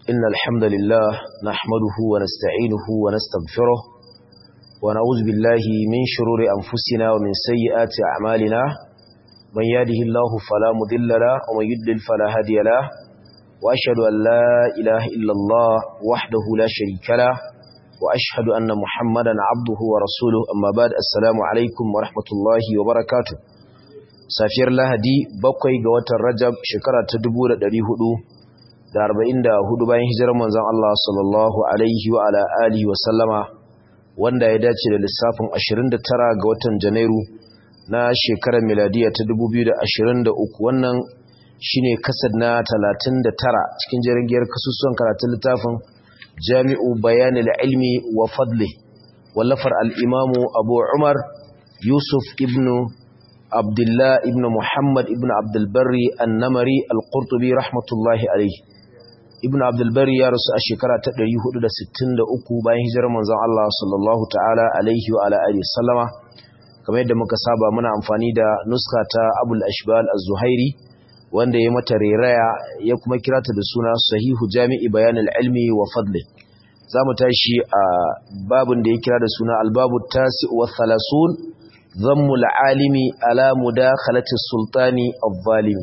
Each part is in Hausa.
إن الحمد لله نحمده ونستعينه ونستغفره ونعوذ بالله من شرور أنفسنا ومن سيئات أعمالنا من يهده الله فلا مضل له ومن يضلل فلا هادي له وأشهد أن لا إله إلا الله وحده لا شريك له وأشهد أن محمدا عبده ورسوله أما بعد السلام عليكم ورحمة الله وبركاته safiyar lahadi bakwai ga watan rajab shekara ta dubu da ɗari hudu da arba'in da hudu bayan hijirar manzon Allah sallallahu alaihi wa ala alihi wa sallama wanda ya dace da lissafin ashirin da tara ga watan janairu na shekarar miladiya ta dubu biyu da ashirin da uku wannan shine kasad na talatin da tara cikin jirgiyar kasusuwan karatun littafin jami'u bayanil ilmi wa fadli wallafar al'imamu abu umar yusuf ibnu Abdullah ibn Muhammad ibn Abdulbari annamari al-Qurtubi rahmatullahi alaihi Ibn Abdulbari ya rasu a shekara ta 463 bayan hijirar manzon Allah sallallahu ta'ala alaihi wa ala alihi sallama kamar yadda muka saba muna amfani da nuska ta Abul Ashbal Az-Zuhairi wanda ya mata reraya ya kuma kira ta da suna Sahihu Jami'i Bayan al-Ilmi wa Fadli zamu tashi a babun da ya kira da suna Al-Babu Tasi' wa Thalathun ذم العالم على مداخلة السلطان الظالم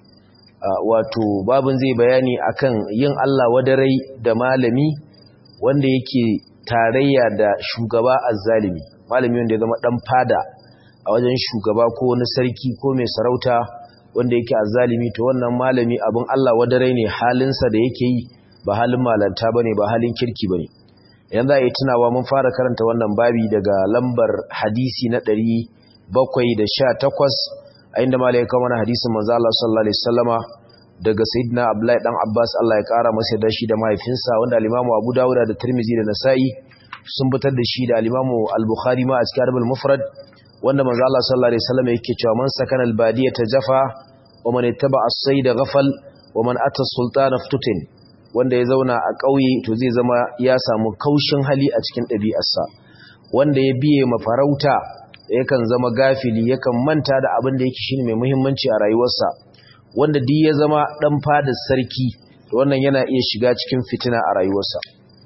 wato babin zai bayani akan yin Allah wadarai da malami wanda yake tarayya da shugaba azzalimi malami wanda ya zama dan fada a wajen shugaba ko wani sarki ko mai sarauta wanda yake azzalimi to wannan malami abin Allah wadarai ne halinsa da yake yi ba halin malanta bane ba halin kirki bane yanzu a yi tunawa mun fara karanta wannan babi daga lambar hadisi na ɗari bakwai da sha takwas a inda ma laika mana hadisin manzo Allah sallallahu alaihi wasallama daga sayyidina Abdullahi dan Abbas Allah ya kara masa da shi da mahaifinsa wanda al-Imam Abu Dawud da Tirmidhi da Nasa'i sun fitar da shi da al-Imam Al-Bukhari ma a cikin Arbal Mufrad wanda manzo Allah sallallahu alaihi wasallama yake cewa man sakana al-badiyata jafa wa man ittaba as-sayda ghafal wa man ata sultana ftutin wanda ya zauna a ƙauye to zai zama ya samu kaushin hali a cikin ɗabi'arsa wanda ya biye mafarauta yakan zama gafili yakan manta da abin da yake shine mai muhimmanci a rayuwarsa wanda duk ya zama dan fadar sarki to wannan yana iya shiga cikin fitina a rayuwarsa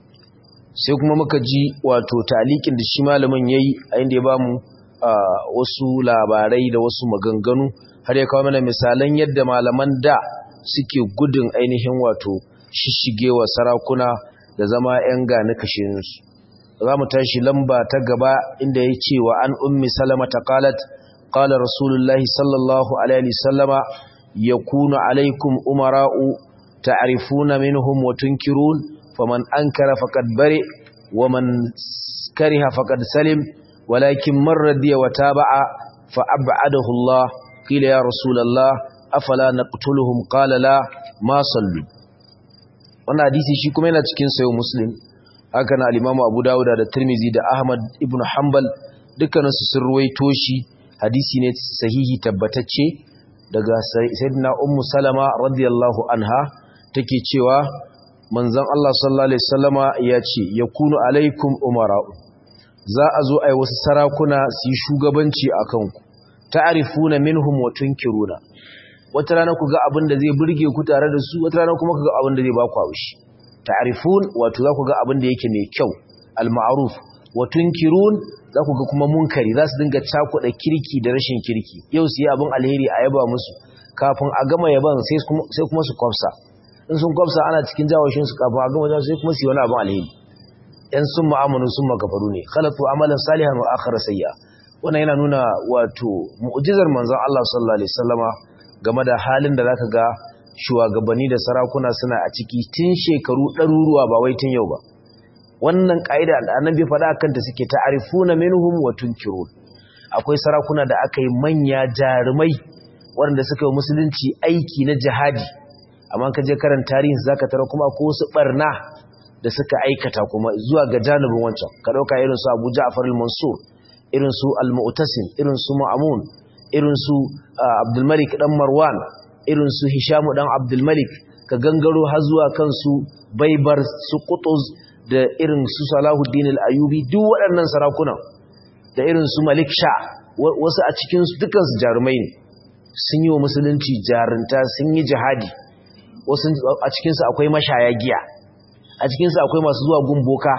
sai kuma muka ji wato talikin da shi malamin yayi a inda ya bamu wasu labarai da wasu maganganu har ya kawo mana misalan yadda malaman da suke gudun ainihin wato shishigewa sarakuna da zama 'yan gani kashinsu za mu tashi lamba ta gaba inda ya ce wa an ummi salama ta kalat kala rasulullahi sallallahu alaihi sallama ya kuna alaikum umara'u ta'rifuna minhum wa tunkirun faman ankara faqad bari wa man kariha faqad salim walakin man radiya wa taba'a fa ab'adahu Allah qila ya rasulullah afala naqtuluhum qala la ma sallu wannan hadisi shi kuma yana cikin sayo muslim haka na alimamu abu dawuda da tirmizi da ahmad ibn hanbal dukkaninsu sun ruwaito shi hadisi ne sahihi tabbatacce daga sayyidina ummu salama radiyallahu anha take cewa manzon Allah sallallahu alaihi wasallama ya ce yakunu alaikum umara'u za a zo ai wasu sarakuna su yi shugabanci akan ku ta'rifuna minhum wa tunkiruna wata rana ku ga abin da zai burge ku tare da su wata rana kuma ku ga abin da zai ba ku haushi ta'rifun wato za ku ga abin da yake mai kyau al-ma'ruf wa tunkirun za ku ga kuma munkari za su dinga cakuɗa kirki da rashin kirki yau su yi abin alheri a yaba musu kafin a gama yaban sai kuma su kwafsa in sun kwafsa ana cikin jawashin su kafin a gama jawo sai kuma su yi wani abin alheri yan sun ma'amanu sun makafaru ne khalatu amalan salihan wa akhara sayya wannan yana nuna wato mu'jizar manzon Allah sallallahu alaihi wasallama game da halin da zaka ga shugabanni da sarakuna suna a ciki tun shekaru ɗaruruwa ba wai tun yau ba wannan ƙa'ida da annabi faɗa kanta suke ta'arifuna minhum wa tunkirun akwai sarakuna da aka yi manya jarumai waɗanda suka yi musulunci aiki na jihadi amma ka je karan tarihin zaka tara kuma ko wasu barna da suka aikata kuma zuwa ga janibin wancan ka ɗauka irin su Abu Ja'far al-Mansur irin su al-Mu'tasim irin su Ma'mun irin su Abdulmalik dan Marwan irin su Hishamu dan Abdulmalik ka gangaro har zuwa kansu Baibar su Qutuz da irin su Salahuddin al-Ayyubi duk waɗannan sarakuna da irin su Malik Sha wasu a cikin su dukan su jarumai ne sun yi wa musulunci jarunta sun yi jihadi wasu a cikin su akwai mashaya giya a cikinsu akwai masu zuwa gumboka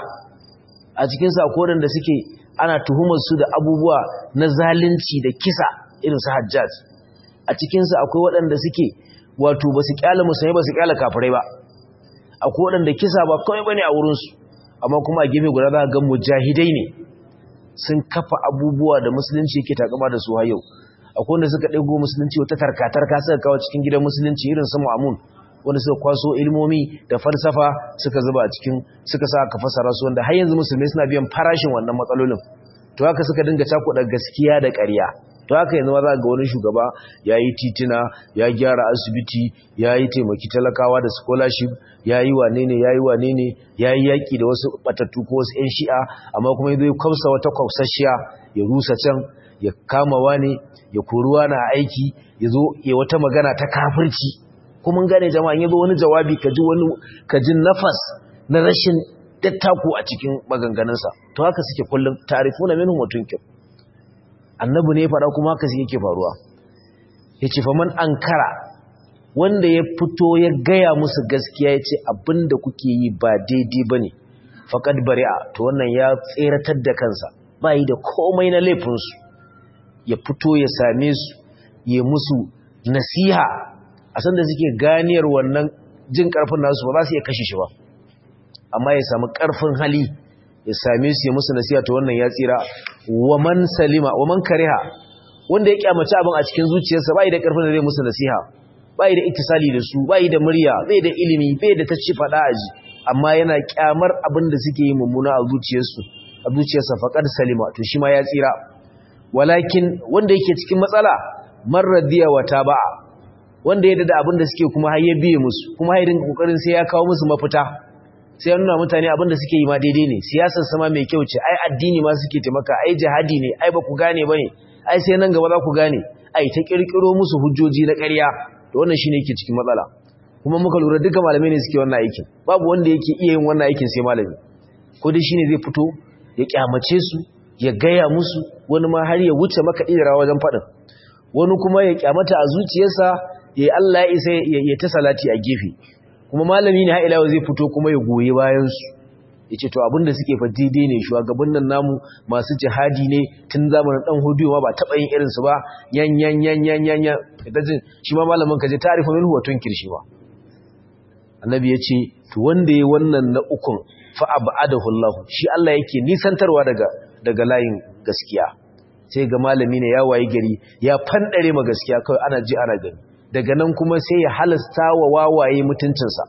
a cikinsu akwai waɗanda suke ana tuhumar su da abubuwa na zalunci da kisa irin su hajjaj a cikinsu akwai waɗanda suke wato ba su kyala musulmai ba su kyala kafirai ba akwai waɗanda kisa ba kawai bane a wurinsu amma kuma a gefe guda za ga mujahidai ne sun kafa abubuwa da musulunci yake takama da su har yau akwai wanda suka ɗago musulunci wata tarkatarka suka kawo cikin gidan musulunci irin su mu'amun wanda suka kwaso ilmomi da falsafa suka zuba a cikin suka sa aka fasara su wanda har yanzu musulmai suna biyan farashin wannan matsalolin to haka suka dinga cakuɗa gaskiya da ƙarya to haka yanzu ma za ga wani shugaba ya yi titina ya gyara asibiti ya yi taimaki talakawa da scholarship ya yi wane ne ya yi wane ne ya yi yaƙi da wasu batattu ko wasu 'yan shi'a amma kuma ya kwamsa wata kwamsasshiya ya rusa can ya kama wane ya koruwa na aiki ya zo ya wata magana ta kafirci kuma gane jama'a ya zo wani jawabi ka ji wani ka ji nafas na rashin dattako a cikin maganganunsa to haka suke kullum tarifuna minhum mutunkin annabi ne faɗa kuma haka yake faruwa yace fa man ankara wanda ya fito ya gaya musu gaskiya yace abinda kuke yi ba daidai bane faqad bari'a to wannan ya tseratar da kansa bai da komai na laifin su ya fito ya same su ya musu nasiha a san da suke ganiyar wannan jin karfin nasu ba za su iya kashe shi ba amma ya samu karfin hali ya same su ya musu nasiha to wannan ya tsira wa man salima wa man kariha wanda ya kyamaci abin a cikin zuciyarsa bai da karfin da zai musu nasiha bai da ittisali da su bai da murya bai da ilimi bai da tacci fada aji amma yana kyamar abin da suke yi mummuna a zuciyarsu a zuciyarsa faqad salima to shi ma ya tsira walakin wanda yake cikin matsala marradiya wa taba'a wanda ya dada abin da suke kuma har ya biye musu kuma har dinga kokarin sai ya kawo musu mafita sai nuna mutane abinda suke yi ma daidai ne siyasar sama mai kyau ce ai addini ma suke taimaka ai jihadi ne ai ba ku gane bane ai sai nan gaba za ku gane ai ta kirkiro musu hujjoji na ƙarya to wannan shine yake cikin matsala kuma muka lura duka malamai ne suke wannan aikin babu wanda yake iya yin wannan aikin sai malami ko dai shine zai fito ya kyamace su ya gaya musu wani ma har ya wuce maka idara wajen faɗin wani kuma ya kyamata a zuciyarsa ya Allah ya isa ya ta salati a gefe kuma malami ne ha'ilawa zai fito kuma ya goyi bayansu ya ce to abinda suke fa daidai ne shugaban nan namu masu jihadi ne tun zamanin dan hudu ma ba taɓa yin irinsu ba yan yan yan yan yan yan ita ce shi ma malamin ka je tarifa min huwa tunkir shi ba annabi ya ce to wanda ya wannan na ukun fa abadahu Allah shi Allah yake nisantarwa daga daga layin gaskiya sai ga malami ne ya wayi gari ya fandare ma gaskiya kawai ana ji ana gani daga nan kuma sai ya halasta wa wawaye mutuncinsa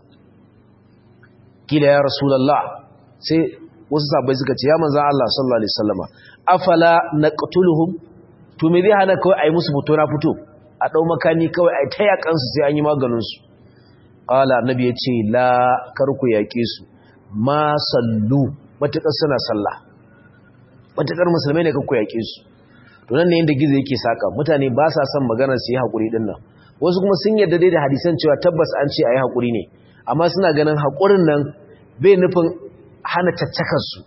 kila ya rasulallah sai wasu sabai suka ce ya manzan Allah sallallahu alaihi wasallama afala naqtuluhum to me zai hana kawai ayi musu fito na fito a dau makami kawai ayi ta yakan su sai an yi maganin su qala annabi ya ce la karku yake su ma sallu matakar suna sallah matakar musulmai ne karku yake su to nan ne inda gizo yake saka mutane ba sa son maganar su yi hakuri din nan wasu kuma sun yarda dai da hadisan cewa tabbas an ce a yi haƙuri ne amma suna ganin haƙurin nan bai nufin hana caccakarsu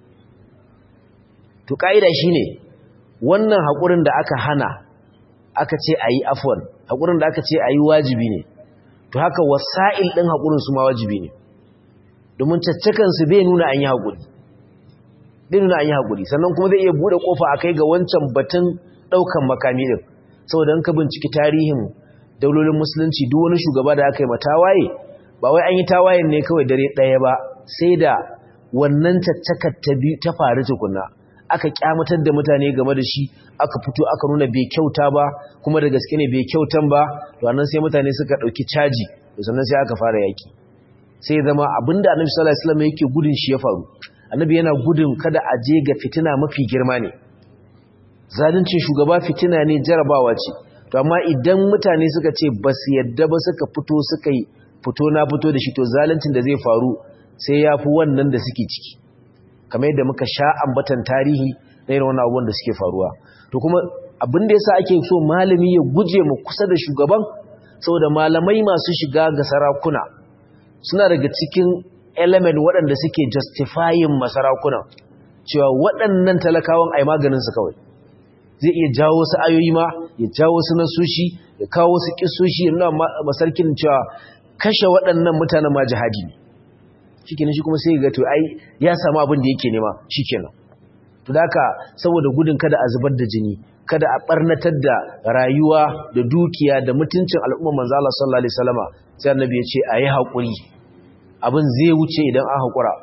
to ƙa'ida shi ne wannan haƙurin da aka hana aka ce a yi afon haƙurin da aka ce a yi wajibi ne to haka wasa'il ɗin haƙurin su ma wajibi ne domin caccakansu bai nuna an yi haƙuri bai nuna an yi haƙuri sannan kuma zai iya buɗe ƙofa a kai ga wancan batun ɗaukan makami ɗin saboda ka binciki tarihin daulolin musulunci duk wani shugaba da aka yi matawaye ba wai an yi tawayen ne kawai dare ɗaya ba sai da wannan caccakar ta biyu ta faru tukuna aka kyamatar da mutane game da shi aka fito aka nuna bai kyauta ba kuma da gaske ne bai kyautan ba to annan sai mutane suka ɗauki caji to sannan sai aka fara yaki sai zama abinda annabi sallallahu alaihi wasallam yake gudun shi ya faru annabi yana gudun kada a je ga fitina mafi girma ne zaluncin shugaba fitina ne jarabawa ce to amma idan mutane suka ce ba su yadda ba suka fito suka yi fito na fito da shi to zaluncin da zai faru sai ya fi wannan da suke ciki kamar yadda muka sha ambatan tarihi na irin wannan abubuwan da suke faruwa to kuma abin da yasa ake so malami ya guje mu kusa da shugaban saboda malamai masu shiga ga sarakuna suna daga cikin element waɗanda suke justifying masarakuna cewa waɗannan talakawan ai maganin su kawai zai iya jawo wasu ayoyi ma ya jawo wasu nasoshi ya kawo wasu kisoshi yana masarkin cewa kashe waɗannan mutanen ma jihadi ne shikenan shi kuma sai ga to ai ya samu abin da yake nema shikenan to daka saboda gudun kada a zubar da jini kada a barnatar da rayuwa da dukiya da mutuncin al'umma manzo Allah sallallahu alaihi wasallama sai annabi ya ce ayi hakuri abin zai wuce idan an hakura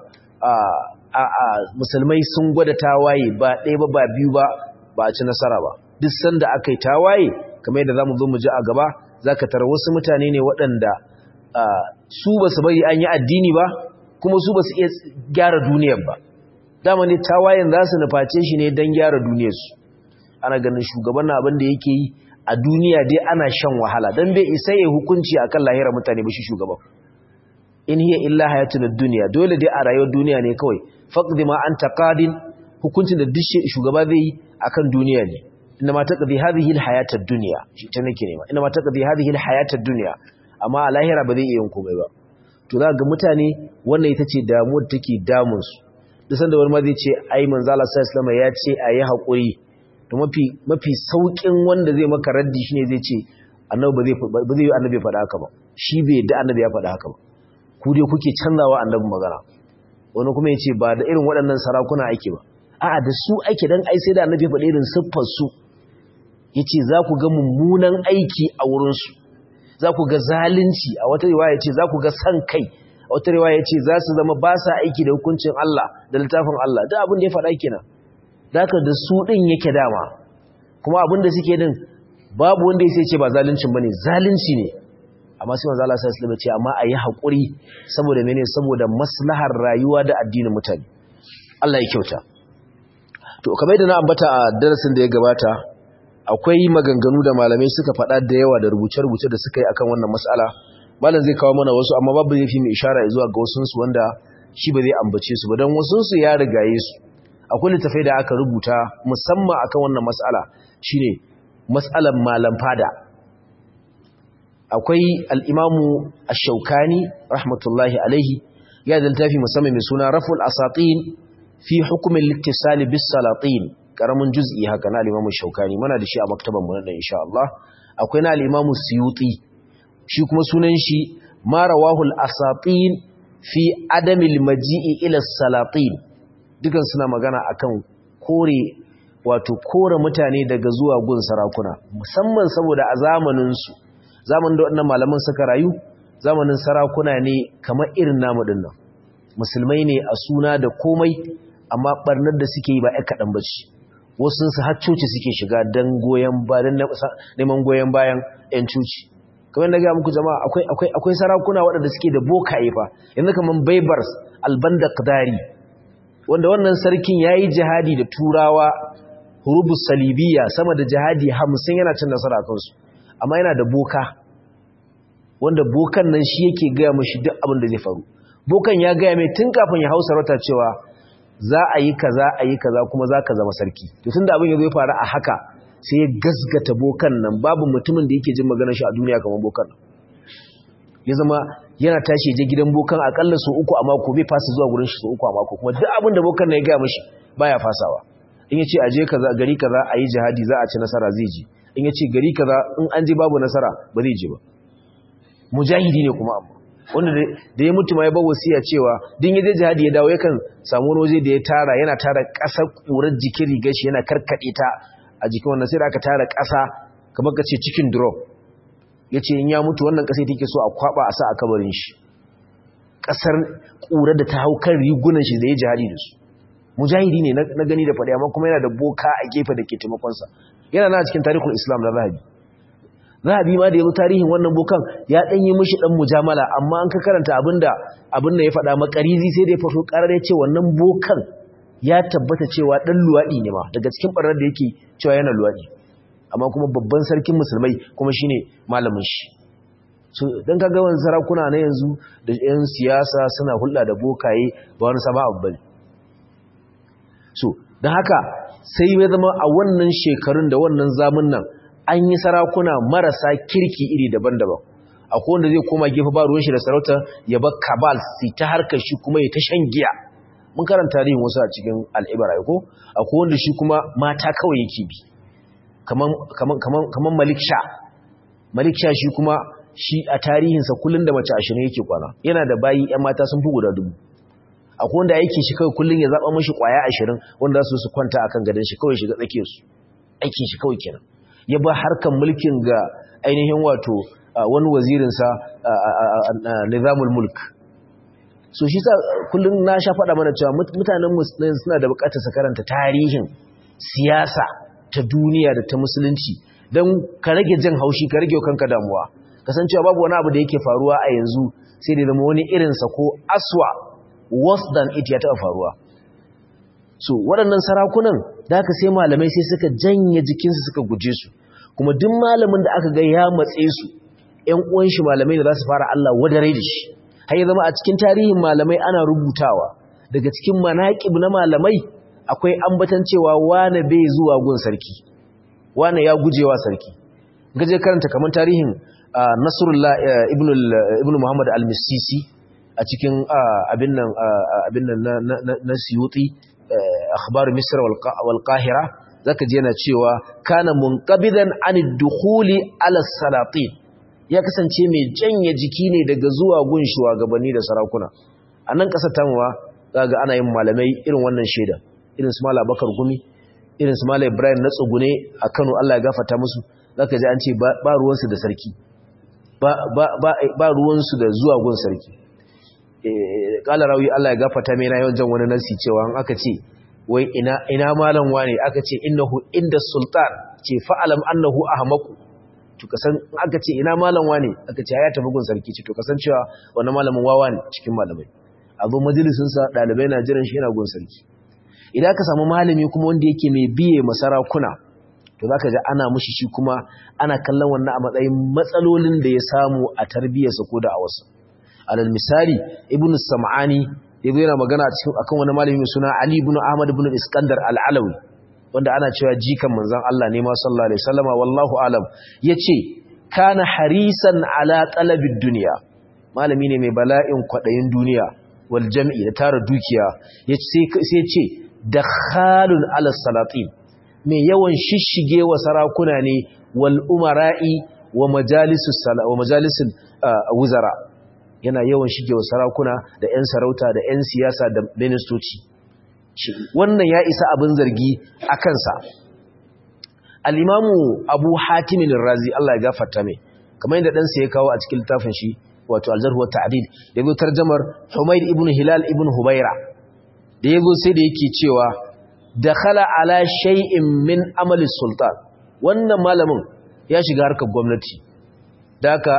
a a musulmai sun gwada tawaye ba ɗaya ba ba biyu ba ba a ci nasara ba duk sanda aka yi tawaye kamar yadda zamu zo mu ji a gaba zaka tara wasu mutane ne waɗanda su ba su bari an yi addini ba kuma su ba su iya gyara duniyar ba dama ne tawayen za su nuface shi ne don gyara duniyarsu ana ganin shugaban na abin da yake yi a duniya dai ana shan wahala don bai isa ya hukunci a kan lahira mutane ba shi shugaban in hiya illa hayatun duniya dole dai a rayuwar duniya ne kawai faqdi ma anta qadin hukuncin da duk shugaba zai yi akan duniya ne inna ma taqdi hadhihi alhayat ad-dunya shi ta nake nema inna ma taqdi hadhihi alhayat ad-dunya amma a lahira ba zai iya yin komai ba to za ga mutane wannan ita ce damuwar take damun su duk sanda wani ma zai ce ai manzo Allah sallallahu alaihi ya ce ayi hakuri to mafi mafi saukin wanda zai maka raddi shine zai ce annabi ba zai ba zai annabi ya faɗa haka ba shi bai yadda annabi ya faɗa haka ba ku dai kuke canzawa annabi magana wani kuma ya ce ba da irin waɗannan sarakuna ake ba a'a da su ake dan ai sai da annabi ya faɗa irin siffar su yace za ku ga mummunan aiki a wurin su za ku ga zalunci a wata riwaya ce za ku ga san kai a wata riwaya ce za su zama ba sa aiki da hukuncin Allah da littafin Allah da abin da ya faɗa kenan da haka da su ɗin yake dama kuma abin da suke din babu wanda ya sai ce ba zaluncin bane zalunci ne amma sai manzo Allah sallallahu alaihi ce amma ayi hakuri saboda mene saboda maslahar rayuwa da addinin mutane Allah ya kyauta to kamar da na ambata a darasin da ya gabata akwai maganganu da malamai suka faɗa da yawa da rubuce-rubuce da suka yi akan wannan mas'ala malam zai kawo mana wasu amma babu zai fi mai ishara zuwa ga wasunsu wanda shi ba zai ambace su ba don wasunsu ya rigaye su akwai littafai da aka rubuta musamman akan wannan mas'ala shine mas'alan malam fada akwai al-imamu ash-shaukani rahmatullahi alaihi ya da littafi musamman mai suna raful asatin fi hukumin littisali bis salatin karamin juz'i haka na al-imamu shaukani muna da shi a maktaban mu nan insha Allah akwai na al-imamu suyuti shi kuma sunan shi ma rawahul asatin fi adamil maji'i ila salatin dukan suna magana akan kore wato kore mutane daga zuwa gun sarakuna musamman saboda a zamanin su zamanin da wannan malaman suka rayu zamanin sarakuna ne kamar irin namu dinnan musulmai ne a suna da komai amma barnar da suke yi ba ai kadan bace wasu su har coci suke shiga dan goyen ba dan neman goyen bayan yan coci kamar da ga muku jama'a akwai akwai akwai sarakuna waɗanda suke da bokaye fa yanzu kaman Baybars al-Bandaqdari wanda wannan sarkin yayi jihadi da turawa hurubus salibiyya sama da jihadi 50 yana cin nasara kan su amma yana da boka wanda bokan nan shi yake ga mishi duk abin da zai faru bokan ya ga mai tun kafin ya hausa rata cewa za a yi kaza a yi kaza kuma za ka zama sarki to tunda abin ya zo ya faru a haka sai ya gasgata bokan nan babu mutumin da yake jin maganar shi a duniya kamar bokan nan ya zama yana tashi je gidan bokan akalla su uku a mako bai fasa zuwa gurin shi su uku a mako kuma duk abin da bokan nan ya gaya mishi baya fasawa in ya ce a je kaza gari kaza a yi jihadi za a ci nasara zai ji in ya ce gari kaza in an je babu nasara ba zai je ba mujahidi ne kuma amma wanda da ya mutu ma ya bar wasiya cewa din ya je jihadi ya dawo yakan samu wani waje da ya tara yana tara ƙasar ƙurar jikin rigar shi yana karkaɗe ta a jikin wannan sai da aka tara ƙasa kamar ka ce cikin drop ya ce in ya mutu wannan ƙasa take so a kwaba a sa a kabarin shi ƙasar ƙurar da ta hau kan rigunan shi da ya jihadi da su mujahidi ne na gani da faɗi amma kuma yana da boka a gefe da ke taimakonsa yana na cikin tarihin islam na zahabi zahabi ma da ya zo tarihin wannan bokan ya ɗan yi mishi ɗan mujamala amma an ka karanta abinda abin da ya faɗa makarizi sai da ya faso ƙarar ya ce wannan bokan ya tabbata cewa ɗan luwaɗi ne ma daga cikin ɓarar da yake cewa yana luwaɗi amma kuma babban sarkin musulmai kuma shine malamin shi so dan kaga wannan sarakuna na yanzu da yan siyasa suna hulɗa da bokaye ba wani sama abu bane so dan haka sai ya zama a wannan shekarun da wannan zamun nan an yi sarakuna marasa kirki iri daban-daban akwai wanda zai koma gefe ba ruwan shi da sarauta ya bar kabal sai ta harkar shi kuma ya ta shan giya mun karanta tarihin wasu a cikin al'ibara ko akwai wanda shi kuma mata kawai yake bi kaman malik sha malik sha shi kuma shi a tarihinsa kullum da mace ashirin yake kwana yana da bayi yan mata sun fi guda dubu akwai wanda aikin shi kawai kullun ya zaba mishi kwaya 20 wanda su su kwanta akan gadon shi kawai shiga tsake su aikin shi kawai kenan ya ba harkan mulkin ga ainihin wato wani wazirin sa nizamul mulk so shi sa kullun na sha faɗa mana cewa mutanen musulmai suna da buƙatar su karanta tarihin siyasa ta duniya da ta musulunci don ka rage jin haushi ka rage kanka damuwa kasancewa babu wani abu da yake faruwa a yanzu sai da zama wani irinsa ko aswa worse than it ya taɓa faruwa so waɗannan sarakunan da aka sai malamai sai suka janye jikinsu suka guje su kuma duk malamin da aka ga ya matse su ‘yan uwan shi malamai da za su fara Allah wadare da shi har ya zama a cikin tarihin malamai ana rubutawa daga cikin manaƙib na malamai akwai ambatan cewa wane bai zuwa gun sarki wane ya gujewa sarki gaje karanta kamar tarihin Nasrullah ibn Muhammad al-Misisi a cikin abin nan abin nan na Suyuti akhbar Misr wal Qahira zaka ji yana cewa kana munqabidan anid dukhuli ala salatin ya kasance mai janye jiki ne daga zuwa gun shugabanni da sarakuna a nan kasar tamuwa zaga ana yin malamai irin wannan shaida irin su Malam Bakar Gumi irin su Malam Ibrahim na tsugune a Kano Allah ya gafarta musu zaka ji an ce ba ruwansu da sarki ba ba ba ruwansu da zuwa gun sarki eh kala rawi Allah ya gafarta mai na yawan jan wani nasi cewa an aka ce wai ina ina malam wane aka ce innahu inda sultan ce fa'alam annahu ahmaku to kasan aka ce ina malam wane aka ce ya tafi gun sarki ce to kasancewa wannan malamin wawa ne cikin malamai a zo majalisin sa dalibai na jiran shi yana gun sarki idan ka samu malami kuma wanda yake mai biye masarakuna to zaka ga ana mushi shi kuma ana kallon wannan a matsayin matsalolin da ya samu a tarbiyyarsa ko da a wasu alal misali ibnu sam'ani yazo yana magana cikin akan wani malami mai suna ali ibn ahmad ibn iskandar al-alawi wanda ana cewa jikan manzon Allah ne ma sallallahu alaihi wasallama wallahu alam yace kana harisan ala talabid dunya malami ne mai bala'in kwadayin duniya wal jam'i da tara dukiya yace sai ce dakhalun ala salatin mai yawan shishige wa sarakuna ne wal umara'i wa majalisus sala wa majalisul wuzara yana yawan shige wa sarakuna da 'yan sarauta da 'yan siyasa da ministoci wannan ya isa abin zargi a kansa al'imamu abu hatimin razi Allah ya gafarta mai kamar yadda ɗansa ya kawo a cikin littafin shi wato aljarhuwar ta'adid da zo tarjamar humaid ibn hilal ibn hubaira da ya zo sai da yake cewa da khala ala shay'in min amali sultan wannan malamin ya shiga harkar gwamnati da haka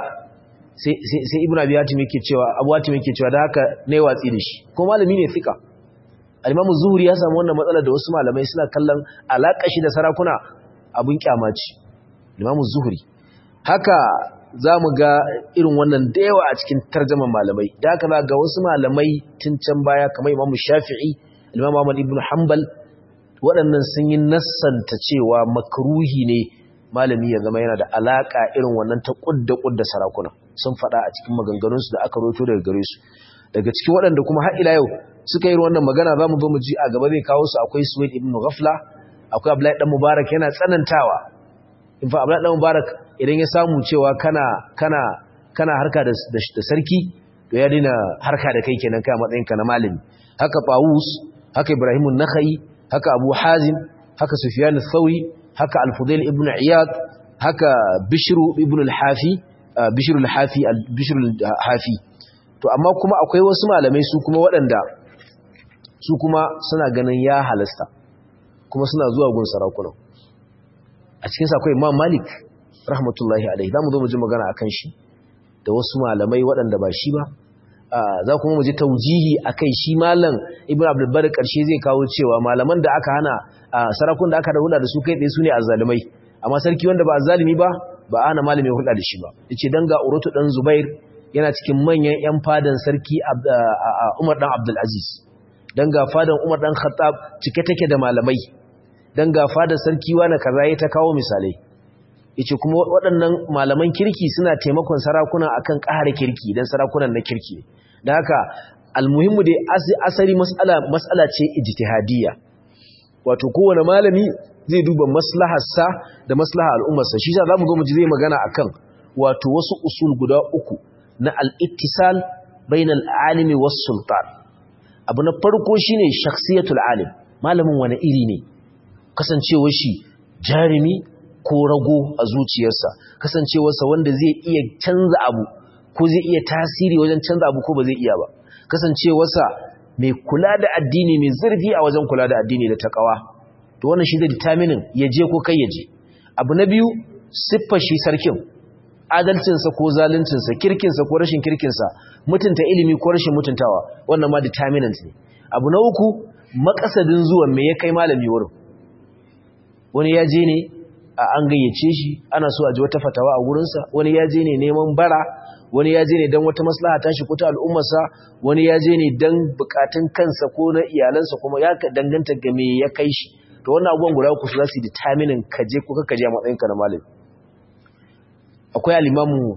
sai ibn abi hatim yake cewa abu hatim yake cewa da haka ne watsi da shi ko malami ne fika al-imamu zuhri ya samu wannan matsalar da wasu malamai suna kallon alaka shi da sarakuna abun kyamaci imamu zuhri haka zamu ga irin wannan da yawa a cikin tarjaman malamai da haka ga wasu malamai tun can baya kamar imamu shafi'i imamu ahmad ibn hanbal waɗannan sun yi nassanta cewa makruhi ne malami ya zama yana da alaka irin wannan ta kudda kudda sarakuna sun faɗa a cikin maganganunsu da aka roto daga gare su daga cikin waɗanda kuma har ila yau suka yi wannan magana za mu zo mu ji a gaba zai kawo su akwai suwaid ibn ghafla akwai abdullahi dan mubarak yana tsanantawa in fa abdullahi dan mubarak idan ya samu cewa kana kana kana harka da, da, sarki to ya dina harka da kai kenan kai a matsayin ka na malami haka Tawus haka Ibrahim an-Nakhai haka Abu Hazim haka Sufyan ath-Thawri haka Al-Fudail ibn Iyad haka Bishr ibn al-Hafi Bishr al-Hafi Bishr al-Hafi to amma kuma akwai wasu malamai su kuma waɗanda su kuma suna ganin ya halasta kuma suna zuwa gun sarakunan a cikin sa akwai Imam Malik rahmatullahi alaihi zamu zo mu ji magana akan shi da wasu malamai waɗanda ba shi ba za kuma mu ji taujihi akai shi malam Ibn Abdul Bar karshe zai kawo cewa malaman da aka hana sarakun da aka da hulɗa da su kai tsaye su ne azzalumai amma sarki wanda ba azzalumi ba ba ana malami hulɗa da shi ba yace dan ga Uratu dan Zubair yana cikin manyan ƴan fadan sarki Umar dan Abdul Aziz dan ga fadan Umar dan Khattab cike take da malamai dan ga fadan sarki wani kaza ya ta kawo misalai yace kuma waɗannan malaman kirki suna taimakon sarakuna akan ƙara kirki dan sarakunan na kirki dan haka almuhimmu dai asali mas'ala mas'ala ce ijtihadiyya wato kowane malami zai duba maslaharsa da maslahar al'ummarsa shi za mu zo mu ji zai magana akan wato wasu usul guda uku na al-ittisal bainal alimi was sultan abu na farko shine shakhsiyatul alim malamin wani iri ne kasancewar shi jarumi ko rago a zuciyarsa kasancewarsa wanda zai iya canza abu ko zai iya tasiri wajen canza abu ko ba zai iya ba kasancewarsa mai kula da addini mai zurfi a wajen kula da addini da takawa to wannan shi zai determinin ya je ko kai ya je abu na biyu siffar shi sarkin adalcinsa ko zaluncinsa kirkinsa ko rashin kirkinsa mutunta ilimi ko rashin mutuntawa wannan ma determinant ne abu na uku makasadin zuwan me ya kai malami wurin wani ya je ne a an gayyace shi ana so a ji wata fatawa a wurinsa wani ya je ne neman bara wani ya je ne don wata maslaha ta shi ko ta al'ummarsa wani ya je ne don bukatun kansa ko na iyalansa kuma ya danganta ga me ya kai shi to wannan abubuwan guda uku su za su yi determinin kaje ko ka kaje a matsayinka na malami akwai alimamu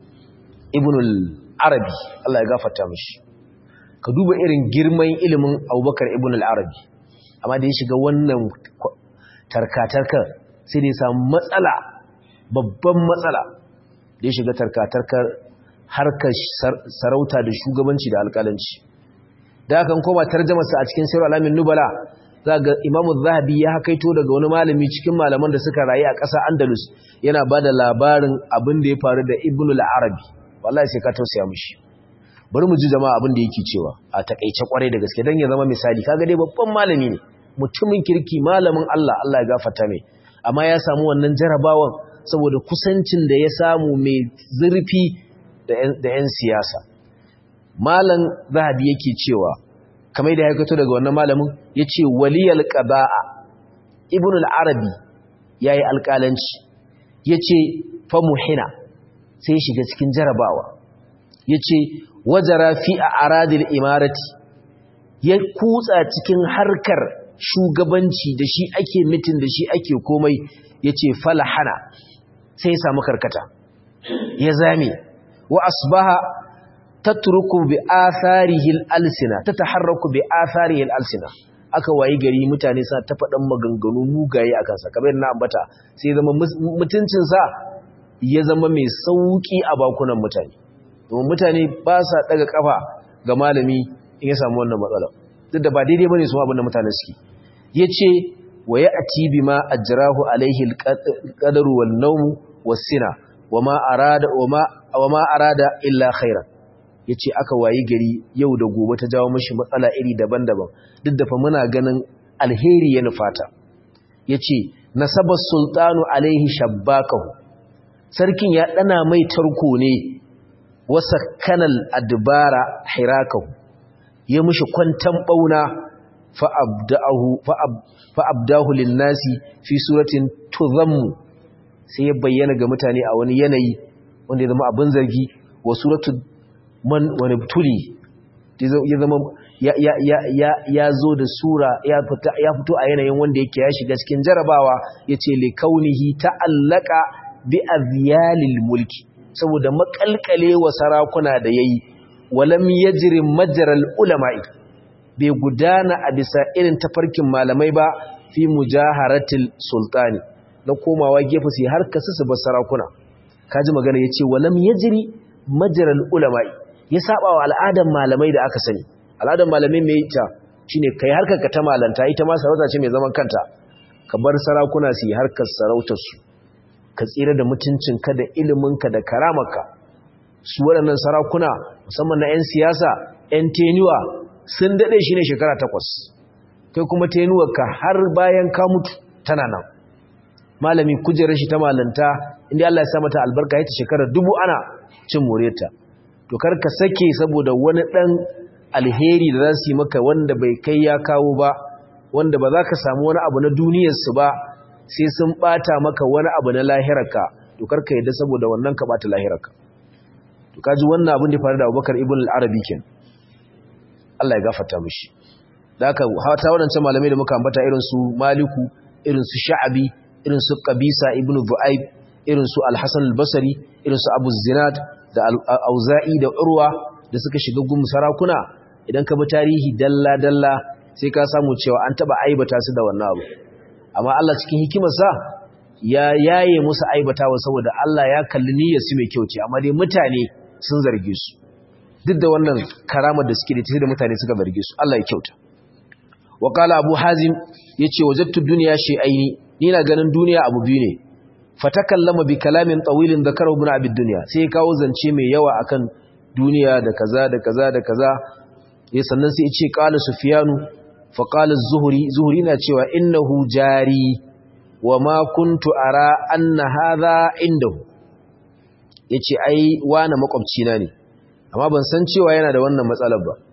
ibn al-arabi Allah ya gafarta mishi ka duba irin girman ilimin abubakar ibn al-arabi amma da ya shiga wannan tarkatarkar sai da ya samu matsala babban matsala da ya shiga tarkatarkar harkar sarauta da shugabanci da alƙalanci da akan koma tarjamarsa a cikin sayar alamin nubala za ga imamu zahabi ya hakaito daga wani malami cikin malaman da suka rayu a ƙasa andalus yana ba da labarin abin da ya faru da ibn al-arabi wallahi sai ka tausaya mishi bari mu ji jama'a abin da yake cewa a takeice kwarai da gaske dan ya zama misali kaga dai babban malami ne mutumin kirki malamin Allah Allah ya gafarta mai amma ya samu wannan jarabawan saboda kusancin da ya samu mai zurfi da 'yan siyasa malam zahabi yake cewa kamar da ya kato daga wannan malamin ya ce waliyal ƙaba'a ibn al'arabi ya yi alƙalanci ya ce famuhina sai shiga cikin jarabawa ya ce wajara fi a aradil imarati ya kutsa cikin harkar shugabanci da shi ake mitin da shi ake komai ya ce falahana sai ya samu karkata ya zame wa asbaha tatruku bi atharihi al-alsina tataharraku bi atharihi al-alsina aka wayi gari mutane suna ta faɗan maganganu mugaye akan sa kamar na ambata sai zama mutuncin sa ya zama mai sauki a bakunan mutane domin mutane ba sa daga kafa ga malami in ya samu wannan matsala duk da ba daidai bane su abin da mutane suke yace wa ya'ti bima ajrahu alaihi al-qadaru wan-nawm was-sina wama arada wama wama arada illa khairan ya ce aka wayi gari yau da gobe ta jawo mashi matsala iri daban-daban duk da fa muna ganin alheri ya nufata ya ce nasabar sultanu alaihi shabbakahu sarkin ya ɗana mai tarko ne wasa kanal adbara hirakahu ya mushi kwantan ɓauna fa'abdahu linnasi fi suratin tuzammu sai ya bayyana ga mutane a wani yanayi wanda ya zama abin zargi wa suratun man wani tuli ya zama ya zo da sura ya fito a yanayin wanda yake ya shiga cikin jarabawa ya ce likaunihi ta'allaka bi azyalil mulki saboda makalkale wa sarakuna da yayi walam yajri majral ulama'i bai gudana a bisa irin tafarkin malamai ba fi mujaharatil sultani na komawa gefe sai har kasu su bar sarakuna kaji magana yace walam yajri majral ulama'i ya saba wa al'adar malamai da aka sani al'adar malamai mai ita shine kai harkar ka ta malanta ita ma sarauta ce mai zaman kanta ka bar sarakuna su yi harkar sarautar su ka tsira da mutuncin ka da ilimin ka da karamarka su waɗannan sarakuna musamman na 'yan siyasa 'yan tenuwa sun daɗe shi ne shekara takwas kai kuma tenuwarka har bayan ka mutu tana nan malami kujerar shi ta malanta inda Allah ya sa mata albarka ita shekara dubu ana cin moreta to kar ka sake saboda wani dan alheri da za su yi maka wanda bai kai ya kawo ba wanda ba za ka samu wani abu na duniyarsu ba sai sun bata maka wani abu na lahirarka to kar ka yadda saboda wannan ka bata lahirarka to kaji wannan abin da faru da Abubakar ibn al-Arabi ken Allah ya gafarta mishi da haka hata wadancan malamai da muka ambata irin su Maliku irin su Sha'abi irin su Qabisa ibn Du'aib irin su Al-Hasan al-Basri irin su Abu Zinad da auza'i da urwa da suka shiga gun sarakuna idan ka bi tarihi dalla-dalla sai ka samu cewa an taba aibata su da wannan abu amma Allah cikin hikimarsa ya yaye musu aibatawa saboda Allah ya kalli niyyar su mai kyau ce amma dai mutane sun zarge su duk da wannan karamar da suke da ta da mutane suka zarge su Allah ya kyauta wa qala abu hazim yace wajadtu dunya shay'aini ni na ganin duniya abu biyu ne fatakallama bi kalamin tawilin zakara ibn abi dunya sai kawo zance mai yawa akan duniya da kaza da kaza da kaza ya sannan sai ya ce qala sufyanu fa qala az-zuhri zuhri na cewa innahu jari wa ma kuntu ara anna hadha indahu yace ai wani makwabci na ne amma ban san cewa yana da wannan matsalar ba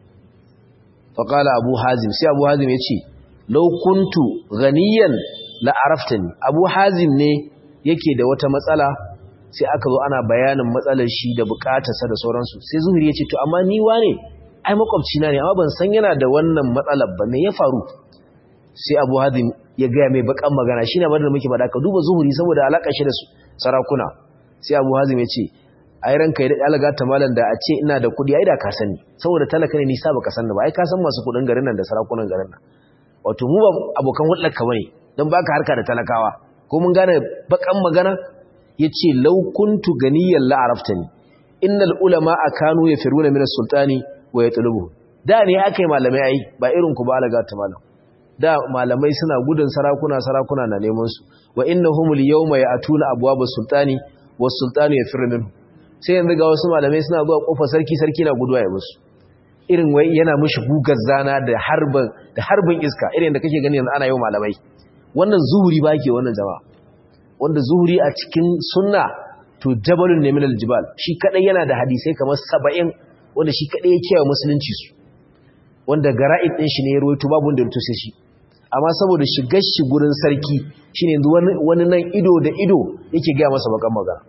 fa qala abu hazim sai abu hazim yace law kuntu ghaniyan la araftani abu hazim ne yake da wata matsala sai aka zo ana bayanin matsalar shi da bukatarsa da sauransu sai zuhuri ya ce to amma ni wane ai makwabci na ne amma ban san yana da wannan matsalar ba me ya faru sai abu hazim ya gaya mai bakan magana shi ne abin da muke faɗa ka duba zuhuri saboda alaƙar shi da sarakuna sai abu hazim ya ce ai ranka ya alaga ta malam da a ce ina da kuɗi ai da ka sani saboda talaka ne nisa baka san ba ai ka san masu kuɗin garin nan da sarakunan garin nan wato mu ba abokan hulɗar ka bane dan baka harka da talakawa ko mun gane bakan magana yace law kuntu ganiyan la araftani innal ulama akanu yafiruna min as-sultani wa yatlubu da ne akai malamai ai ba irin ku ba alaga ta malam da malamai suna gudun sarakuna sarakuna na neman su wa innahumul yawma ya'tuna abwabas sultani was sultanu yafiru minhu sai yanzu ga wasu malamai suna zuwa kofar sarki sarki na guduwa ya musu irin wai yana mishi gugar zana da harbin da harbin iska irin da kake gani yanzu ana yau malamai wannan zuhuri ba ke wannan jama'a wanda zuhuri a cikin sunna to jabalun ne min aljibal shi kadai yana da hadisai kamar 70 wanda shi kadai yake wa musulunci su wanda gara'id din shi ne ya rawaito babu wanda ya sai shi amma saboda shigar shi gurin sarki shine yanzu wani wani nan ido da ido yake ga masa bakan magana